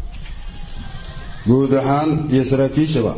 guud ahaan iyo saraakiishaba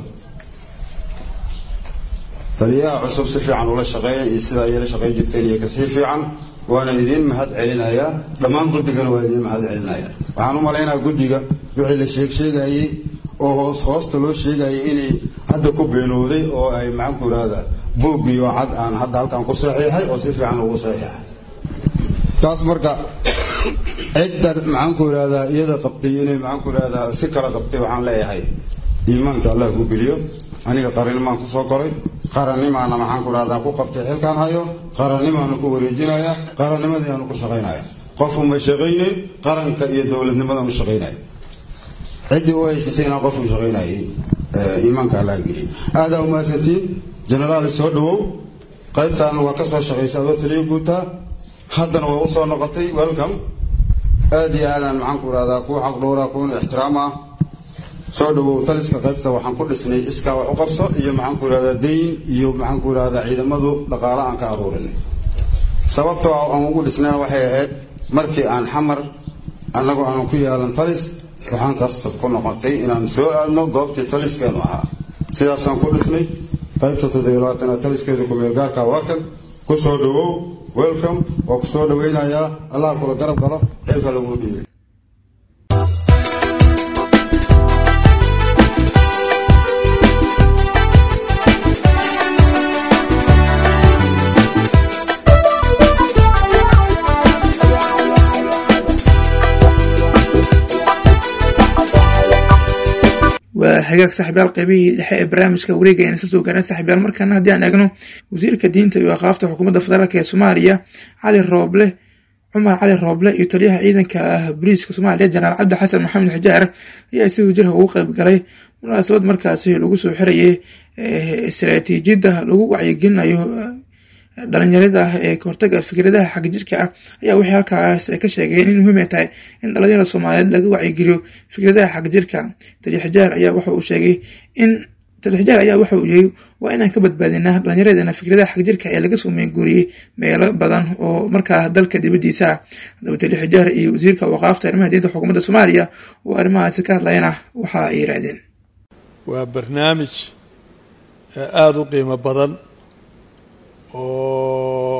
taliyaha cusub si fiican ula shaqeeya iyo sidaa iyala shaqayn jirteen iyo kasii fiican waana idiin mahad celinayaa dhammaan guddigana waa idiin mahad celinaya waxaan u malaynayaa guddiga wixii la sheeg sheegayey oo hoos hoosta loo sheegayay inay hadda ku beenooday oo ay maxaan ku ihahdaa buug iyo cad aan hadda halkan ku saxiixay oo si fiican ugu saxiixay taas marka cidda maxaan ku ihahdaa iyada qabtay inay maxaan ku ihahdaa si kala qabtay waxaan leeyahay iimaanka allah ku geliyo aniga qarannimaan ku soo koray qarannimaana maxaan ku ihahdaa ku qabtay xilkaan hayo qarannimaana ku wareejinaya qarannimadiiaanu ku shaqaynaya qofu ma shaqaynayn qaranka iyo dowladnimadan u shaqaynaya ciddii u haysatayna qof u shaqaynayay iimaanka allah geliyo aadaa umahadsantiin jenaraal soo dhawow qaybtaan waa ka soo shaqaysa adoo taliya guutaa haddana waa usoo noqotay welcome aad iyo aadaan maxaan ku irahdaa kuwa xaq dhowra kuwana ixtiraam ah soo dhawow taliska qaybta waxaan ku dhisnay iskaa wax u qabso iyo maxaan ku irahdaa dayn iyo maxaan ku irahdaa ciidamadu dhaqaale aan ka aruurinay sababta aan ugu dhisnayna waxay ahayd markii aan xamar annagoo aanu ku yeelan talis waxaan qasab ku noqotay inaan soo aadno goobtii taliskeenu ahaa sidaasaan ku dhisnay qaybta toddobiyo labaatanaad taliskeeda kumeel gaarka waa kan ku soo dhawow welcome waa ku soo dhawaynayaa allah kula garab galo xilka lagu dhiibay
waa hagaag saaxiibyaal qaybihii dhexe ee barnaamijka wareega ayaan isa soo gaareen saaxiibyaal markaana haddii aan eegno wasiirka diinta iyo aqaafta xukuumadda federaalk ee soomaaliya cali rooble cumar cali rooble iyo taliyaha ciidanka ah boliiska soomaaliya jenaraal cabdi xasan maxamed xijaar ayaa si wajirha ugu qayb galay munaasabad markaasi lagu soo xirayay istaraatiijiyadda lagu wacyigelinayo dhalinyarada ah ee kahortaga fikradaha xagjirka ah ayaa waxay halkaas ka sheegeen in muhiim ay tahay in dhalinyarada soomaaliyeed laga wacyigeliyo fikradaha xagjirka taliya xijaar ayaa waxa uu sheegay in taliya xijaar ayaa waxa uu yiri waa inaan ka badbaadinaa dhalinyaradana fikradaha xagjirka ee laga soo meenguuriyey meelo badan oo markaa dalka dibadiisa ah haddaba taliya xijaar iyo wasiirka waqaafta arrimaha diinta xukuumadda soomaaliya oo arrimahaasi ka hadlayana waxa ay yiraahdeen
waa barnaamij aada u qiimo badan oo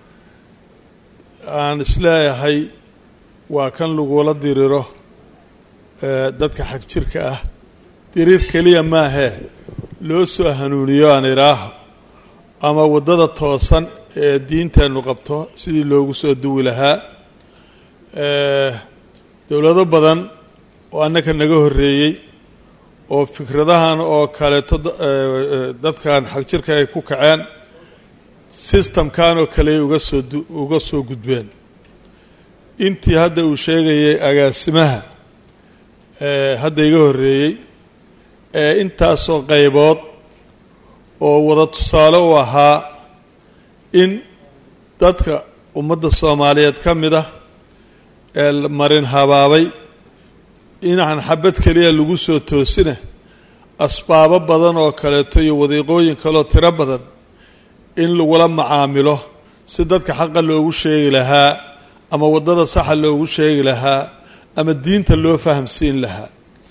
aan isleeyahay waa kan lagula diriro dadka xag jirka ah diriir keliya maahee loo soo hanuuniyo aan idhaaho ama waddada toosan ee diinteennu qabto sidii loogu soo duwi lahaa dowlado badan oo annaka naga horreeyey oo fikradahan oo kaleeto dadkan xag jirka ay ku kaceen systemkan oo kale uga soo uga soo gudbeen intii hadda uu sheegayay agaasimaha hadda iga horreeyey ee intaasoo qaybood oo wada tusaale u ahaa in dadka ummadda soomaaliyeed ka mid ah ee marin habaabay inaan xabad keliya lagu soo toosina asbaabo badan oo kaleeto iyo wadiiqooyin kaleo tiro badan in lagula macaamilo si dadka xaqa loogu sheegi lahaa ama waddada saxa loogu sheegi lahaa ama diinta loo fahamsiin lahaa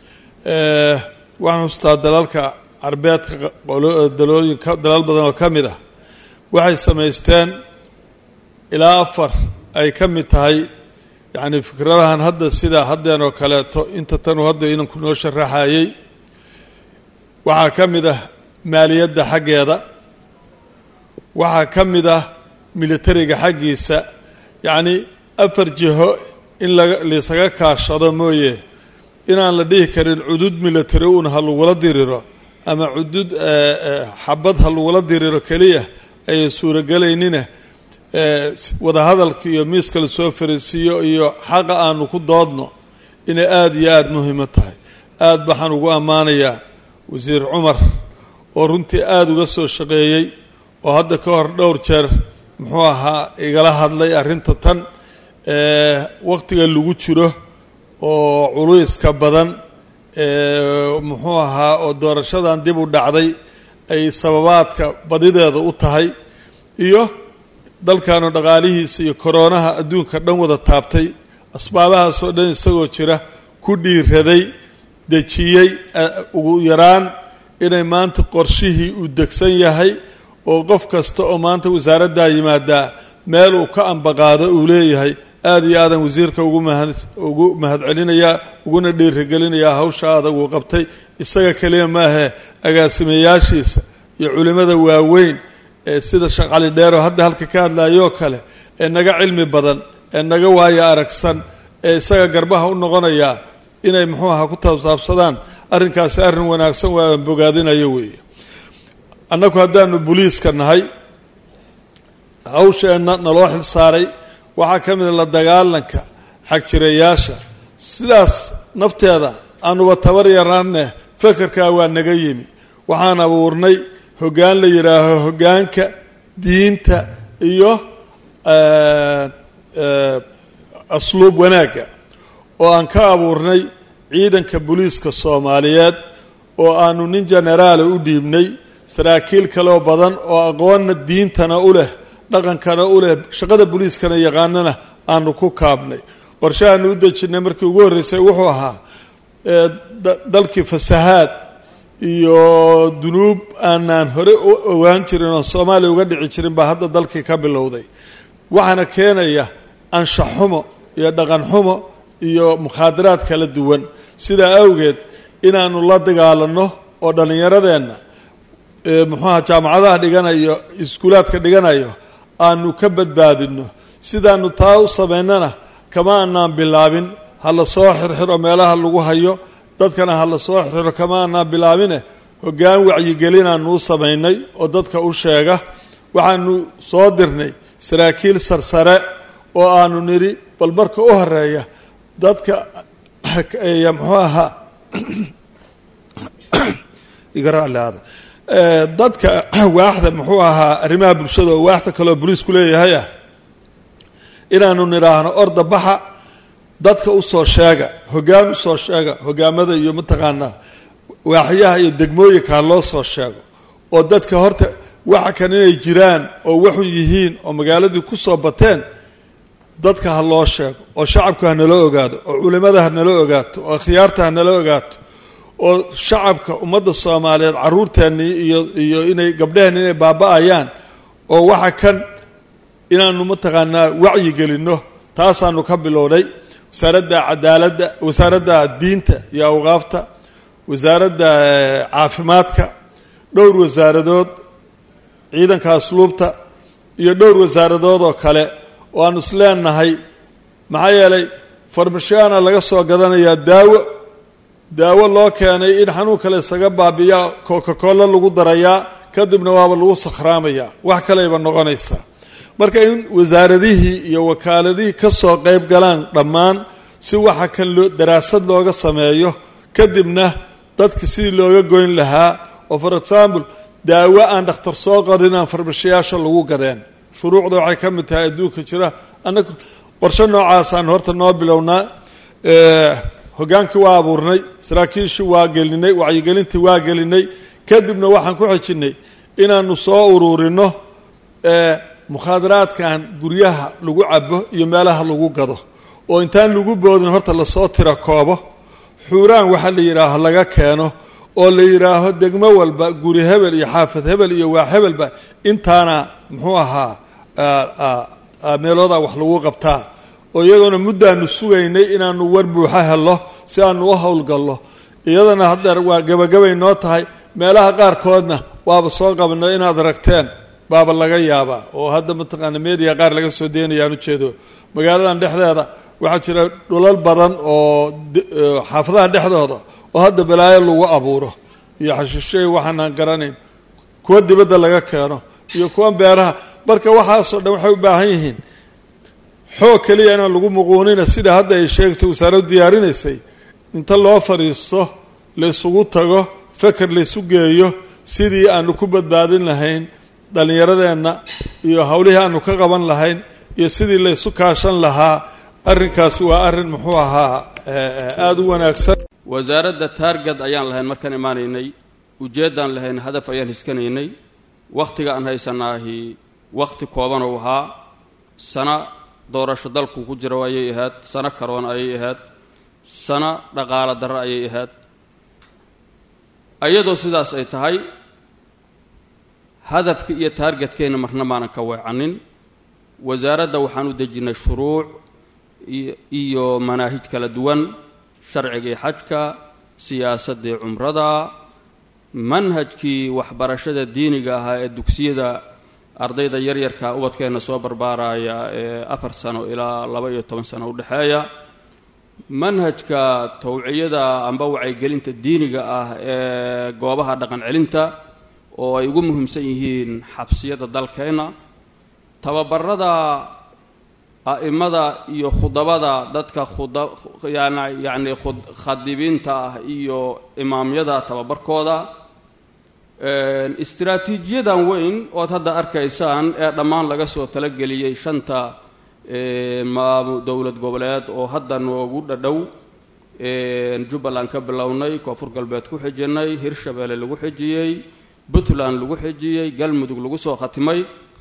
waxaan xustaa dalalka carbeedka dalooyinka dalal badan oo ka mid ah waxay samaysteen ilaa afar ay ka mid tahay yacni fikradahan hadda sidaa haddeen oo kaleeto inta tanu hadda inanku noo sharaxayey waxaa ka mid ah maaliyadda xaggeeda waxaa ka mid ah militariga xaggiisa yacni afar jiho in laga laysaga kaashado mooye inaan la dhihi karin cudud military uun ha lagula diriro ama cudud xabad ha lagula diriro keliya ayay suurogelaynina wadahadalka iyo miiska lasoo fariisiiyo iyo xaqa aanu ku doodno inay aada iyo aada muhiimo tahay aada baxaan ugu ammaanayaa wasiir cumar oo runtii aada uga soo shaqeeyey oo hadda ka hor dhowr jeer muxuu ahaa igala hadlay arrinta tan wakhtiga lagu jiro oo culayska badan muxuu ahaa oo doorashadan dib u dhacday ay sababaadka badideeda u tahay iyo dalkanu dhaqaalihiisa iyo koroonaha adduunka dhan wada taabtay asbaabahaasoo dhan isagoo jira ku dhiiraday dejiyey ugu yaraan inay maanta qorshihii uu degsan yahay oo qof kasta oo maanta wasaaraddaa yimaadaa meel uu ka ambaqaado uu leeyahay aada iyo aadan wasiirka ugu mahad ugu mahadcelinayaa uguna dhiirigelinayaa hawsha adag uu qabtay isaga keliya maahe agaasimayaashiisa iyo culimmada waaweyn ee sida sheekh cali dheero hadda halka ka hadlayoo kale ee naga cilmi badan ee naga waayo aragsan ee isaga garbaha u noqonayaa inay muxuu ahaa ku taabsaabsadaan arrinkaasi arrin wanaagsan waa bogaadinayo weeye annagu haddaanu boliiska nahay hawsheenna naloo xil saaray waxaa ka mida la dagaalanka xagjirayaasha sidaas nafteeda aanuba tabar yaraanne fekerkaa waa naga yimi waxaan abuurnay hoggaan la yidhaaho hoggaanka diinta iyo asluub wanaagga oo aan ka abuurnay ciidanka booliiska soomaaliyeed oo aanu nin jenaraala u dhiibnay saraakiil kaleo badan oo aqoonna diintana u leh dhaqankana u leh shaqada booliiskana yaqaanana aanu ku kaabnay qorshahaanu u dejinnay markii ugu horreysay wuxuu ahaa dalkii fasahaad iyo dunuub aanaan hore u ogaan jirin oo soomaaliya uga dhici jirin baa hadda dalkii ka bilowday waxaana keenaya anshax xumo iyo dhaqan xumo iyo mukhaadaraad kala duwan sidaa awgeed inaanu la dagaalanno oo dhallinyaradeenna muxuuaha jaamacadaha dhiganayo iskuulaadka dhiganayo aanu ka badbaadinno sidaanu taa u samaynana kama aanaan bilaabin ha la soo xirxiro meelaha lagu hayo dadkana ha la soo xirxiro kama aanaan bilaabine hoggaan wacyigelinaanu u samaynay oo dadka u sheega waxaanu soo dirnay saraakiil sarsare oo aanu nidhi bal marka u horeeya dadka muxuu ahaa igaralaada dadka waaxda muxuu ahaa arrimaha bulshada oo waaxda kaleoo boliisku leeyahay ah inaanu nidhaahno orda baxa dadka usoo sheega hoggaan usoo sheega hogaamada iyo mataqaanaa waaxyaha iyo degmooyinka ha loo soo sheego oo dadka horta waxa kan inay jiraan oo waxun yihiin oo magaaladii ku soo bateen dadka ha loo sheego oo shacabku ha nala ogaado oo culimmada ha nala ogaato oo akhyaarta ha nala ogaato oo shacabka ummadda soomaaliyeed caruurteennii iyo iyo inay gabdheheenni inay baaba-ayaan oo waxa kan inaanu mataqaanaa wacyi gelinno taasaanu ka bilownay wasaaradda cadaaladda wasaaradda diinta iyo awqaafta wasaaradda caafimaadka dhowr wasaaradood ciidanka asluubta iyo dhowr wasaaradood oo kale oo aanu is leenahay maxaa yeelay farmashiyaana laga soo gadanayaa daawo daawo loo keenay in xanuunka la isaga baabiyaa coca-cola lagu darayaa kadibna waaba lagu sakhraamayaa wax kaleyba noqonaysaa marka in wasaaradihii iyo wakaaladihii ka soo qayb galaan dhammaan si waxa kan loo daraasad looga sameeyo kadibna dadka sidii looga goyn lahaa oo for example daawo aan dhakhtar soo qarin aan farmashiyaasha lagu gadeen shuruucda waxay ka mid tahay adduunka jira annaga qorshe noocaasaan horta noo bilownaa hogaankii waa abuurnay saraakiishii waa gelinay wacyigelintii waa gelinay kadibna waxaan ku xejinnay inaanu soo uruurino mukhaadaraadkan guryaha lagu cabo iyo meelaha lagu gado oo intaan lagu boodin horta lasoo tira koobo xuuraan waxa la yidhaaho laga keeno oo la yidhaaho degmo walba guri hebel iyo xaafad hebel iyo waa hebelba intaana muxuu ahaa meelooda wax lagu qabtaa oo iyagoona muddaanu sugaynay inaanu war buuxo hello si aanu u howlgallo iyadana haddeer waa gebagabay noo tahay meelaha qaarkoodna waaba soo qabno inaad aragteen baaba laga yaabaa oo hadda mataqaana media qaar laga soo deynayaan ujeedo magaaladan dhexdeeda waxaa jira dhulal badan oo xaafadaha dhexdooda oo hadda balaayo lagu abuuro iyo xashiishay waxaanaan garanayn kuwa dibadda laga keeno iyo kuwa beeraha marka waxaasoo dhan waxay u baahan yihiin xoog keliya inaan lagu muquunina sida hadda ay sheegaysay wasaaraddu diyaarinaysay inta loo fadhiisto laysugu tago feker laysu geeyo sidii aanu ku badbaadin lahayn dhallinyaradeenna iyo howlihii aanu ka qaban lahayn iyo sidii laysu kaashan lahaa arrinkaasi waa arrin muxuu ahaa aada u wanaagsan
wasaaradda taargad ayaan lahayn markaan imaanaynay ujeeddaan lahayn hadaf ayaan hiskanaynay wakhtiga aan haysanaahi wakhti kooban uu ahaa sano doorasho dalku ku jiro ayay ahayd sano karoon ayay ahayd sano dhaqaalo darro ayay ahayd iyadoo sidaas ay tahay hadafka iyo taargetkeenna marna maanan ka weecanin wasaaradda waxaan u dejinnay shuruuc iyo manaahij kala duwan sharcigii xajka siyaasaddii cumrada manhajkii waxbarashada diiniga ahaa ee dugsiyada ardayda yaryarka ubadkeenna soo barbaaraya ee afar sano ilaa laba iyo toban sano udhexeeya manhajka tawciyada amba wacyigelinta diiniga ah ee goobaha dhaqan celinta oo ay ugu muhiimsan yihiin xabsiyada dalkeenna tababarada a'imada iyo khudabada dadka khuda yan yacni khadibiinta ah iyo imaamyada tababarkooda istiraatiijiyadan weyn ood hadda arkaysaan ee dhammaan laga soo talageliyey shanta maam dowlad goboleed oo hadda noogu dhadhow jubbaland ka bilownay koonfur galbeed ku xijinay hirshabeelle lagu xijiyey puntland lagu xijiyey galmudug lagu soo khatimay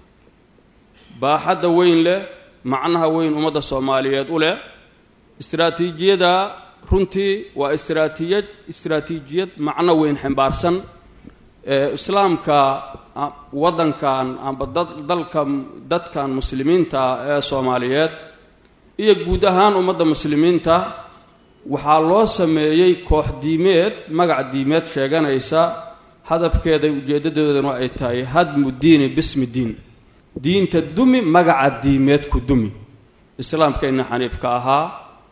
baaxadda weyn leh macnaha weyn ummadda soomaaliyeed u leh istraatiijiyada runtii waa istraatiijiyad istraatiijiyad macno weyn ximbaarsan islaamka waddankan amba dad dalka dadkan muslimiinta ee soomaaliyeed iyo guud ahaan ummadda muslimiinta waxaa loo sameeyey koox diimeed magac diimeed sheeganaysa hadafkeeda ujeeddadoodana ay tahay hadmu diini bismi diin diinta dumi magaca diimeed ku dumi islaamkayna xaniifka ahaa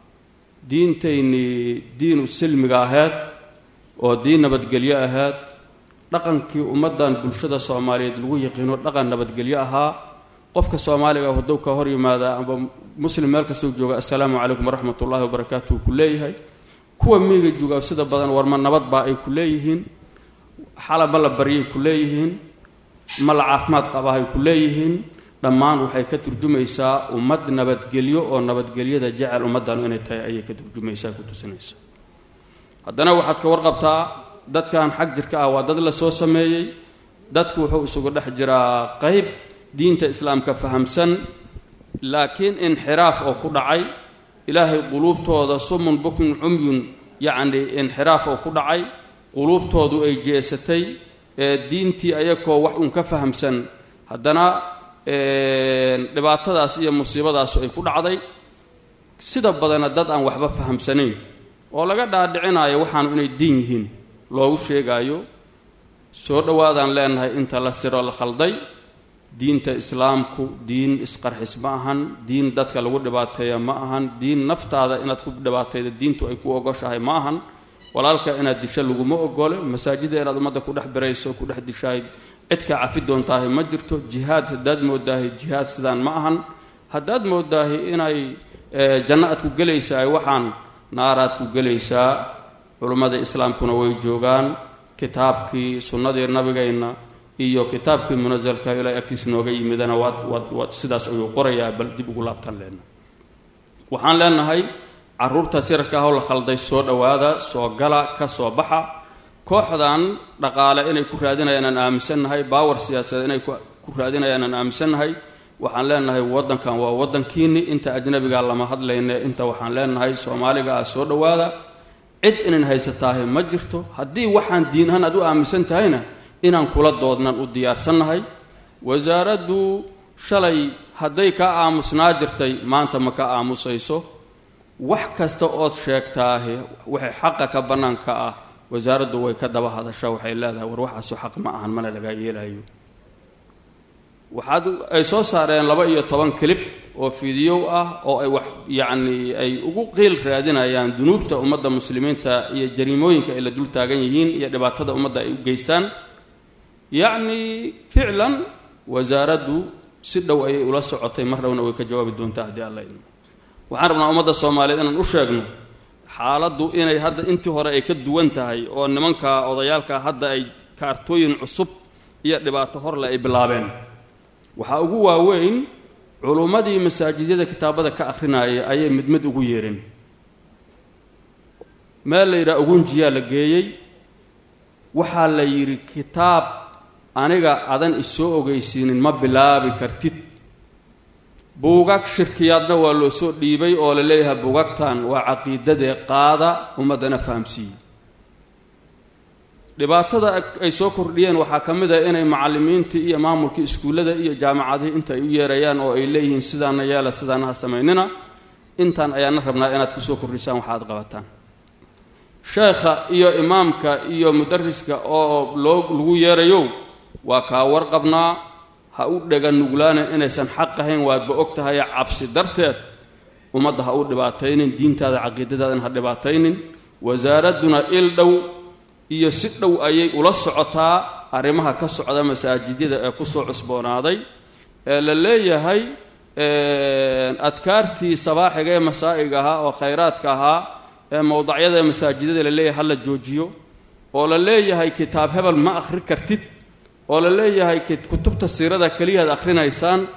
diintaynii diinu silmiga ahayd oo diin nabadgelyo ahayd dhaqankii ummaddan bulshada soomaaliyeed lagu yaqiino dhaqan nabadgelyo ahaa qofka soomaaliga hadduu ka hor yimaada amba muslim meel kastau jooga assalaamu calaykum waraxmat ullaahi wabarakaatu ku leeyahay kuwa miiga jooga sida badan warma nabad baa ay ku leeyihiin xala ma la baryay ku leeyihiin ma la caafimaad qabahay ku leeyihiin dhammaan waxay ka turjumaysaa ummad nabadgelyo oo nabadgelyada jecel ummaddanu inay tahay ayay ka turjumaysaa ku tusinaysa haddana waxaad ka warqabtaa dadkan xag jirka ah waa dad la soo sameeyey dadku wuxuu isugu dhex jiraa qayb diinta islaamka fahamsan laakiin inxiraaf oo ku dhacay ilaahay quluubtooda sumun bukun cumyun yacni inxiraaf oo ku dhacay quluubtoodu ay jeesatay ee diintii ayakoo wax uun ka fahamsan haddana dhibaatadaas iyo musiibadaasu ay ku dhacday sida badana dad aan waxba fahamsanayn oo laga dhaadhicinayo waxaanu inay diin yihiin loogu sheegaayo soo dhowaadaan leenahay inta la siro la khalday diinta islaamku diin isqarxis ma ahan diin dadka lagu dhibaateeya ma ahan diin naftaada inaad ku dhibaatayda diintu ay ku ogoshahay ma ahan walaalka inaad disho laguma ogole masaajida inaad ummadda ku dhex birayso ku dhex dishahay cidkaa cafi doontaahay ma jirto jihaad haddaad moodaahay jihaad sidaan ma ahan haddaad moodaahay inay janno aad ku gelaysaay waxaan naaraad ku gelaysaa culummada islaamkuna way joogaan kitaabkii sunnadii nabigayna iyo kitaabkii munasalka ilaa agtiis nooga yimidana waad waad waad sidaas ayuu qorayaa bal dib ugu laabtaan leenahay waxaan leenahay caruurtaas yararka ahoo la khalday soo dhowaada soo gala ka soo baxa kooxdan dhaqaale inay ku raadinayaan aan aaminsannahay baawar siyaasadeed inay ku raadinayaan aan aaminsannahay waxaan leenahay waddankan waa waddankiinni inta ajnabigaa lama hadlayne inta waxaan leenahay soomaaliga ah soo dhowaada cid inan haysataahay ma jirto haddii waxaan diin ahaan aad u aaminsan tahayna inaan kula doodnan u diyaarsannahay wasaaraddu shalay hadday ka aamusnaa jirtay maanta ma ka aamusayso wax kasta ood sheegtaahe waxay xaqa ka bannaanka ah wasaaraddu way ka daba hadasha waxay leedahay war waxaasu xaq ma ahan mana lagaa yeelayo waxaad ay soo saareen laba iyo toban kilib oo fiidiyow ah oo ay wax yacnii ay ugu qiil raadinayaan dunuubta ummadda muslimiinta iyo jariimooyinka ay la dul taagan yihiin iyo dhibaatada ummadda ay u geystaan yacnii ficlan wasaaraddu si dhow ayay ula socotay mar dhowna way ka jawaabi doontaa haddii alla idmo waxaan rabnaa ummadda soomaaliyeed inaan u sheegno xaaladdu inay hadda intii hore ay ka duwan tahay oo nimanka odayaalka hadda ay kaartooyin cusub iyo dhibaato horle ay bilaabeen waxaa ugu waaweyn culummadii masaajidyada kitaabada ka akhrinayay ayay mid mid ugu yeereen meel la yidhaha ugunjiyaa la geeyey waxaa la yidhi kitaab aniga adan isoo ogeysiinin ma bilaabi kartid buugag shirkiyaadna waa loo soo dhiibay oo la leeyahay buugagtan waa caqiidadee qaada ummaddana fahamsiiye dhibaatada ay soo kordhiyeen waxaa ka mid ah inay macallimiintii iyo maamulkii iskuullada iyo jaamacadihii inta ay u yeerayaan oo ay leeyihiin sidaana yeela sidaana ha samaynina intaan ayaana rabnaa inaad kusoo kordhisaan waxa aad qabataan sheekha iyo imaamka iyo mudariska oo loo lagu yeerayow waa kaa warqabnaa ha u dhega nuglaanin inaysan xaq ahayn waadba og tahay cabsi darteed ummadda ha u dhibaataynin diintaada caqiidadaadan ha dhibaataynin wasaaradduna il dhow iyo si dhow ayay ula socotaa arrimaha ka socda masaajidyada ee kusoo cusboonaaday ee la leeyahay adkaartii sabaaxiga ee masaa'iga ahaa oo khayraadka ahaa ee mowdacyada ee masaajidada la leeyahay ha la joojiyo oo la leeyahay kitaab hebel ma akhri kartid oo la leeyahay kutubta siirada keliyaad akhrinaysaan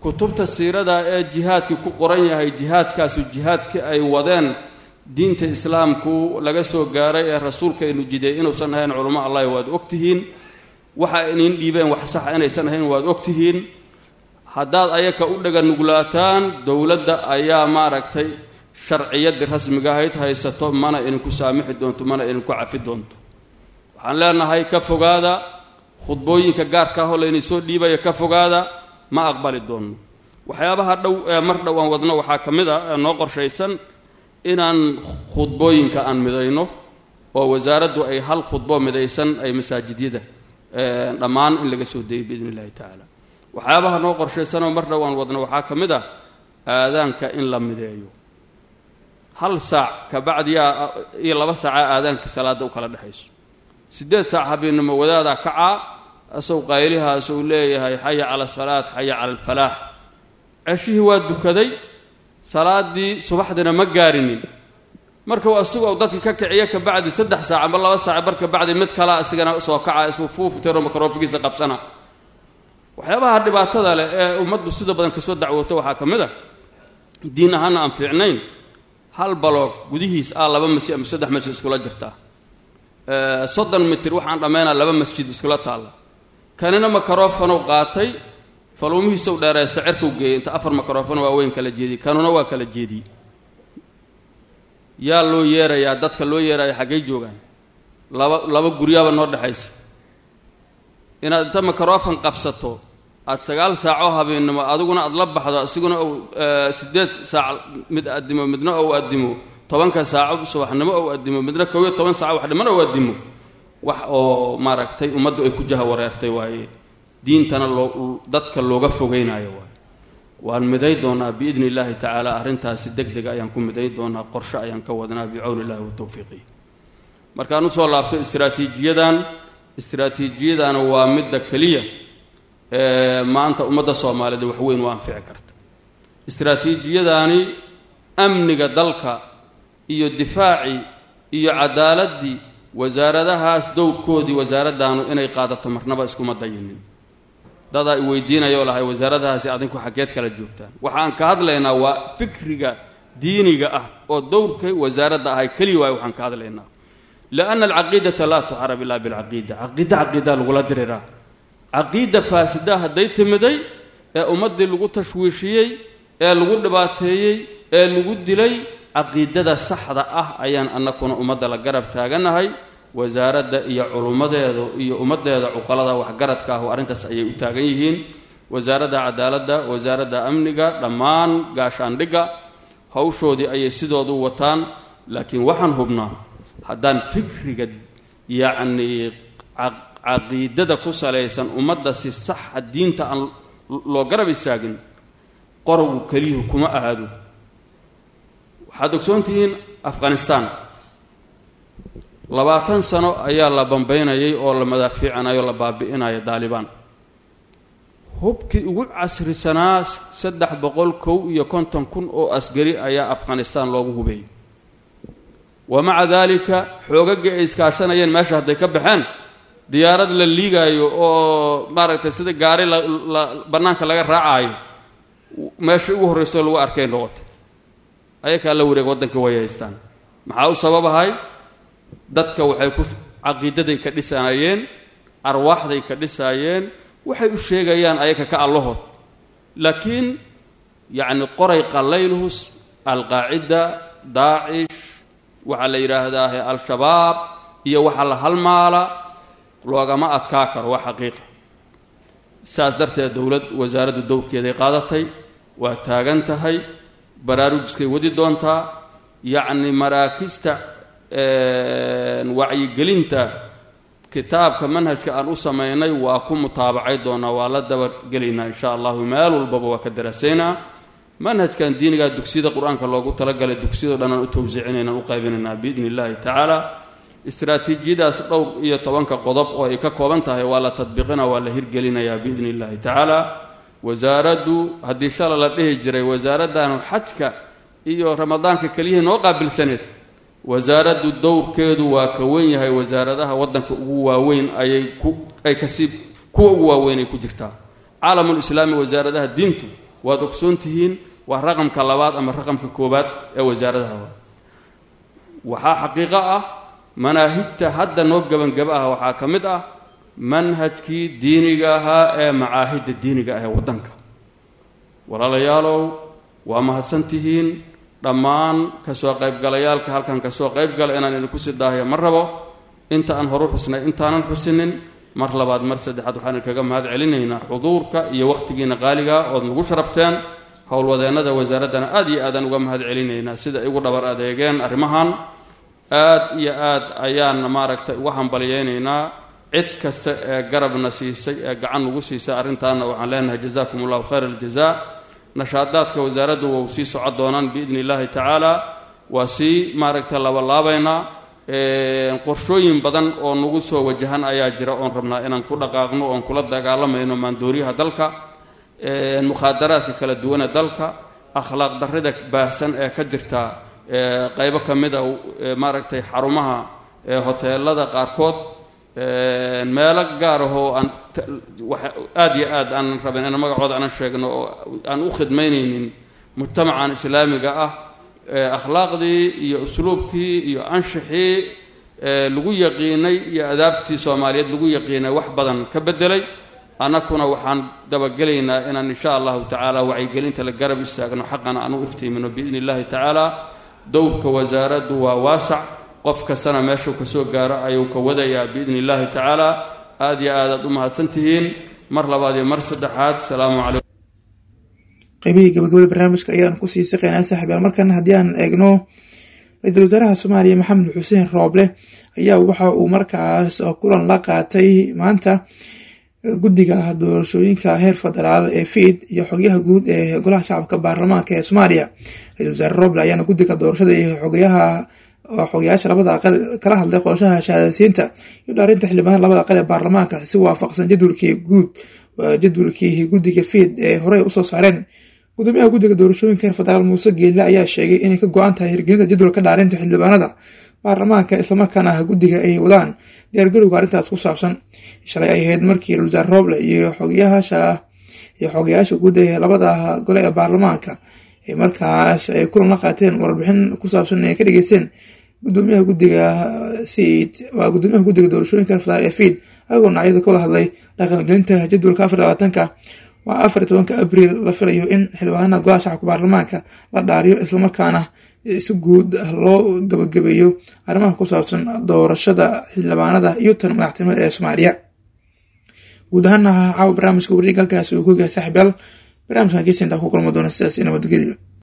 kutubta siirada ee jihaadkii ku qoran yahay jihaadkaasu jihaadkii ay wadeen diinta islaamku laga soo gaaray ee rasuulkaynu jiday inuusan ahayn culamo allahi waad ogtihiin waxa inin dhiibeen wax saxa inaysan ahayn waad ogtihiin haddaad ayaka u dhaga nuglaataan dowladda ayaa maaragtay sharciyaddii rasmiga ahayd haysato mana idinku saamixi doonto mana idinku cafi doonto waxaan leenahay ka fogaada khudbooyinka gaarka ahoo layni soo dhiibaya ka fogaada ma aqbali doonno waxyaabaha dhow ee mar dhow aan wadno waxaa ka mid ah ee noo qorshaysan inaan khudbooyinka aan midayno oo wasaaraddu ay hal khudbo midaysan ay masaajidyada dhammaan in laga soo dayo biidn illahi tacaala waxyaabaha noo qorshaysanoo mar dhow aan wadno waxaa ka mid ah aadaanka in la mideeyo hal saac kabacdiyaa iyo laba saacaa aadaankii salaadda u kala dhexayso siddeed saac habeennimo wadaadaa kacaa asaw qaylihaas uu leeyahay xaya cala asalaat xaya cala alfalaax ceshihii waa dukaday salaaddii subaxdina ma gaarinin markuu asigu u dadka ka kiciyo kabacdi saddex saac amba laba saac bar kabacdi mid kalea asigana soo kaca isuu fuuftero makaroofigiisa qabsana waxyaabaha dhibaatada leh ee ummaddu sida badan kasoo dacwoota waxaa ka mid a diin ahaana aan fiicnayn hal baloog gudihiis ah laba masjid ama saddex masjid iskula jirtaa soddon mitir waxaan dhammaynaa laba masjid iskula taalla kanina makaroofanow qaatay faluumihiisaw dheereysta cerkau geeyey inta afar makaroofano waaweyn kala jeediyey kanuna waa kala jeediyey yaa loo yeerayaa dadka loo yeeraya xaggay joogaan laba laba guryaaba noo dhexaysa inaad inta makaroofan qabsato aad sagaal saacoo habeennimo adiguna aad la baxdo asiguna ou siddeed saac mid addimo midna ou addimo tobanka saaco subaxnimo ou addimo midna kow iyo toban saaco waxdhimana ou addimo wax oo maaragtay ummaddu ay ku jaha wareertay waaye diintana loo dadka looga fogeynayo waaye waan miday doonaa biidni illaahi tacaala arrintaasi deg deg ayaan ku miday doonaa qorshe ayaan ka wadnaa bicawni illahi wa tawfiiqihi markaan usoo laabto istraatiijiyadan istraatiijiyadana waa midda keliya ee maanta ummadda soomaaliyeed wax weyn u anfici karta istraatiijiyadaani amniga dalka iyo difaacii iyo cadaaladii wasaaradahaas dowrkoodii wasaaraddaanu inay qaadato marnaba iskuma dayinin dadaa i weydiinayoo lahay wasaaradahaasi adinku xaggeed kala joogtaan waxaan ka hadlaynaa waa fikriga diiniga ah oo dowrka wasaaradda ahay keliya waay waxaan ka hadlaynaa lianna alcaqiidata laa tucarab ilaa bilcaqiida caqiida caqiidaa lagula diriraa caqiida faasida hadday timiday ee ummaddii lagu tashwiishiyey ee lagu dhibaateeyey ee lagu dilay caqiidada saxda ah ayaan annakuna ummadda la garab taaganahay wasaaradda iyo culummadeedu iyo ummaddeeda cuqalada waxgaradka ahu arrintaas ayay u taagan yihiin wasaaradda cadaaladda wasaaradda amniga dhammaan gaashaandhigga hawshoodii ayay sidoodu wataan laakiin waxaan hubnaa haddaan fikriga yacnii caqiidada ku salaysan ummadda si saxa diinta aan loo garab istaagin qorowgu keliyuhu kuma ahaado waxaad ogsoontihiin afghanistan labaatan sano ayaa la bambaynayay oo la madaafiicanayo o la baabi'inayo daalibaan hubkii ugu casrisanaa saddex boqol kow iyo konton kun oo asgari ayaa afghanistan loogu hubeeyey wa maca daalika xoogaggii ay iskaashanayeen meesha hadday ka baxeen diyaarad la liigaayo oo maaragtay sida gaari la bannaanka laga raacaayo meesha ugu horrayso lagu arkay noqotay ayakaa la wareeg waddankii way haystaan maxaa u sababahay dadka waxay ku caqiidaday ka dhisanayeen arwaaxday ka dhisaayeen waxay u sheegayaan ayaga ka allahood laakiin yacni qoray qallaylhus alqaacida daacish waxaa la yidhaahdaahe al-shabaab iyo waxa la halmaala loogama adkaa karo waa xaqiiqa saas darteed dowlad wasaaraddu dowrkeeday qaadatay waa taagan tahay baraarujiskay wadi doontaa yacni maraakista wacyigelinta kitaabka manhajka aan u samaynay waa ku mutaabacay doonaa waa la dabagelaynaa insha allahu meel walbaba waa ka daraasaynaa manhajkan diinigaa dugsiyada qur-aanka loogu talagalay dugsiyado dhan aan u tawsiicinaynaan u qaybinaynaa biidni illahi tacaala istraatiijiyadaas dhowr iyo tobanka qodob oo ay ka kooban tahay waa la tadbiiqina waa la hirgelinayaa biidni illahi tacaala wasaaraddu haddii shala la dhihi jiray wasaaraddaanu xajka iyo ramadaanka keliyihii noo qaabilsaneed wasaaraddu dowrkeedu waa ka wen yahay wasaaradaha waddanka ugu waaweyn ayay ku ay kasii kuwa ugu waaweyn ay ku jirtaa caalamulislaami wasaaradaha diintu waad ogsoon tihiin waa raqamka labaad ama raqamka koowaad ee wasaaradaha waxaa xaqiiqo ah manaahijta hadda noo gebangaba ah waxaa ka mid ah manhajkii diiniga ahaa ee macaahidda diiniga ah ee waddanka walaalayaalow waa mahadsantihiin dhammaan kasoo qaybgalayaalka halkan kasoo qaybgala inaan idinku sii daahayo ma rabo inta aan horu xusnay intaanan xusinin mar labaad mar saddexaad waxaan idinkaga mahad celinaynaa xuduurka iyo wakhtigiina qaaliga ood nagu sharafteen howlwadeennada wasaaraddana aad iyo aadaan uga mahad celinaynaa sida ay ugu dhabar adeegeen arrimahan aad iyo aad ayaan maaragtay uga hambalyaynaynaa cid kasta ee garabna siisay ee gacan nagu siisay arrintaana waxaan leenahay jazakum allahu khayr aljaza nashaadaadka wasaaraddu waa u sii socon doonaan biidni illaahi tacaala waa sii maaragtay labalaabaynaa qorshooyin badan oo nagu soo wajahan ayaa jira oon rabnaa inaan ku dhaqaaqno oon kula dagaalamayno maandooriyaha dalka mukhaadaraadka kala duwane dalka akhlaaq darrida baahsan ee ka jirta qaybo ka mid a maaragtay xarumaha hoteelada qaarkood meelo gaar ahoo aan aada iyo aad aanan rabin in magacooda aanan sheegno oo aan u khidmaynaynin mujtamacan islaamiga ah akhlaaqdii iyo usluubkii iyo anshixii lagu yaqiinay iyo adaabtii soomaaliyeed lagu yaqiinay wax badan ka bedelay annakuna waxaan dabagelaynaa inaan insha allahu tacaala wacyigelinta la garab istaagno xaqana aan u iftiimino biidni illahi tacaala dowrka wasaaraddu waa waasac qof kastana meeshuu kasoo gaaro ayuu ka wadayaa biidni illahi tacaala aad iyo aad aad u mahadsantihiin mar labaad iyo mar saddexaad salaamu calaykum
qaybihii gabagabada barnaamijka ayaan kusii siqaynaa saaxiibayaal markan haddii aan eegno ra-iisul wasaaraha soomaaliya maxamed xuseen rooble ayaa waxa uu markaas kulan la qaatay maanta guddiga doorashooyinka heer federaal ee fiid iyo xogyaha guud ee golaha shacabka baarlamaanka ee soomaaliya ra-isul wasaare roble ayaana guddiga doorashada iyo xogayaha xogayaasha labada aqal kala hadlay qorshaha shahaadasiinta iyo dhaarinta xildhibaanada labada aqal ee baarlamaanka si waafaqsan jadwalkii guud jadwalkii guddiga fiid ee horey usoo saareen gudoomiyaha guddiga doorashooyinka heer federaal muuse geelle ayaa sheegay inay ka go-an tahay hirgelinta jadwalka dhaarinta xildhibaanada baarlamaanka islamarkaana guddiga ay wadaan diyaargarowga arrintaas ku saabsan shalay ay ahayd markii wasaare rooble iyo xogayaasha iyo xogayaasha guud ee labada gole ee baarlamaanka ay markaas ay kulan la qaateen warbixin ku saabsan inay ka dhageysteen gudoomiyaha guddiga siid waa gudoomiyaha guddiga doorashooyinka heer federaal ee fiid ayagoo nacyada ka wada hadlay dhaqangelinta jadwalka afar labaatanka waa afar iyo tobanka abriil la filayo in xildhibaanada golaha shacabka baarlamaanka la dhaariyo islamarkaana si guud loo gabagabeeyo arrimaha ku saabsan doorashada xildhibaanada iyo tan madaxtinimada ee soomaaliya guud ahaana caawa barnaamijka wareeg halkaas uu ku yahay saaxiibyaal barnaamijkan geesintaa ku kulma doona sidaas nabadgelyo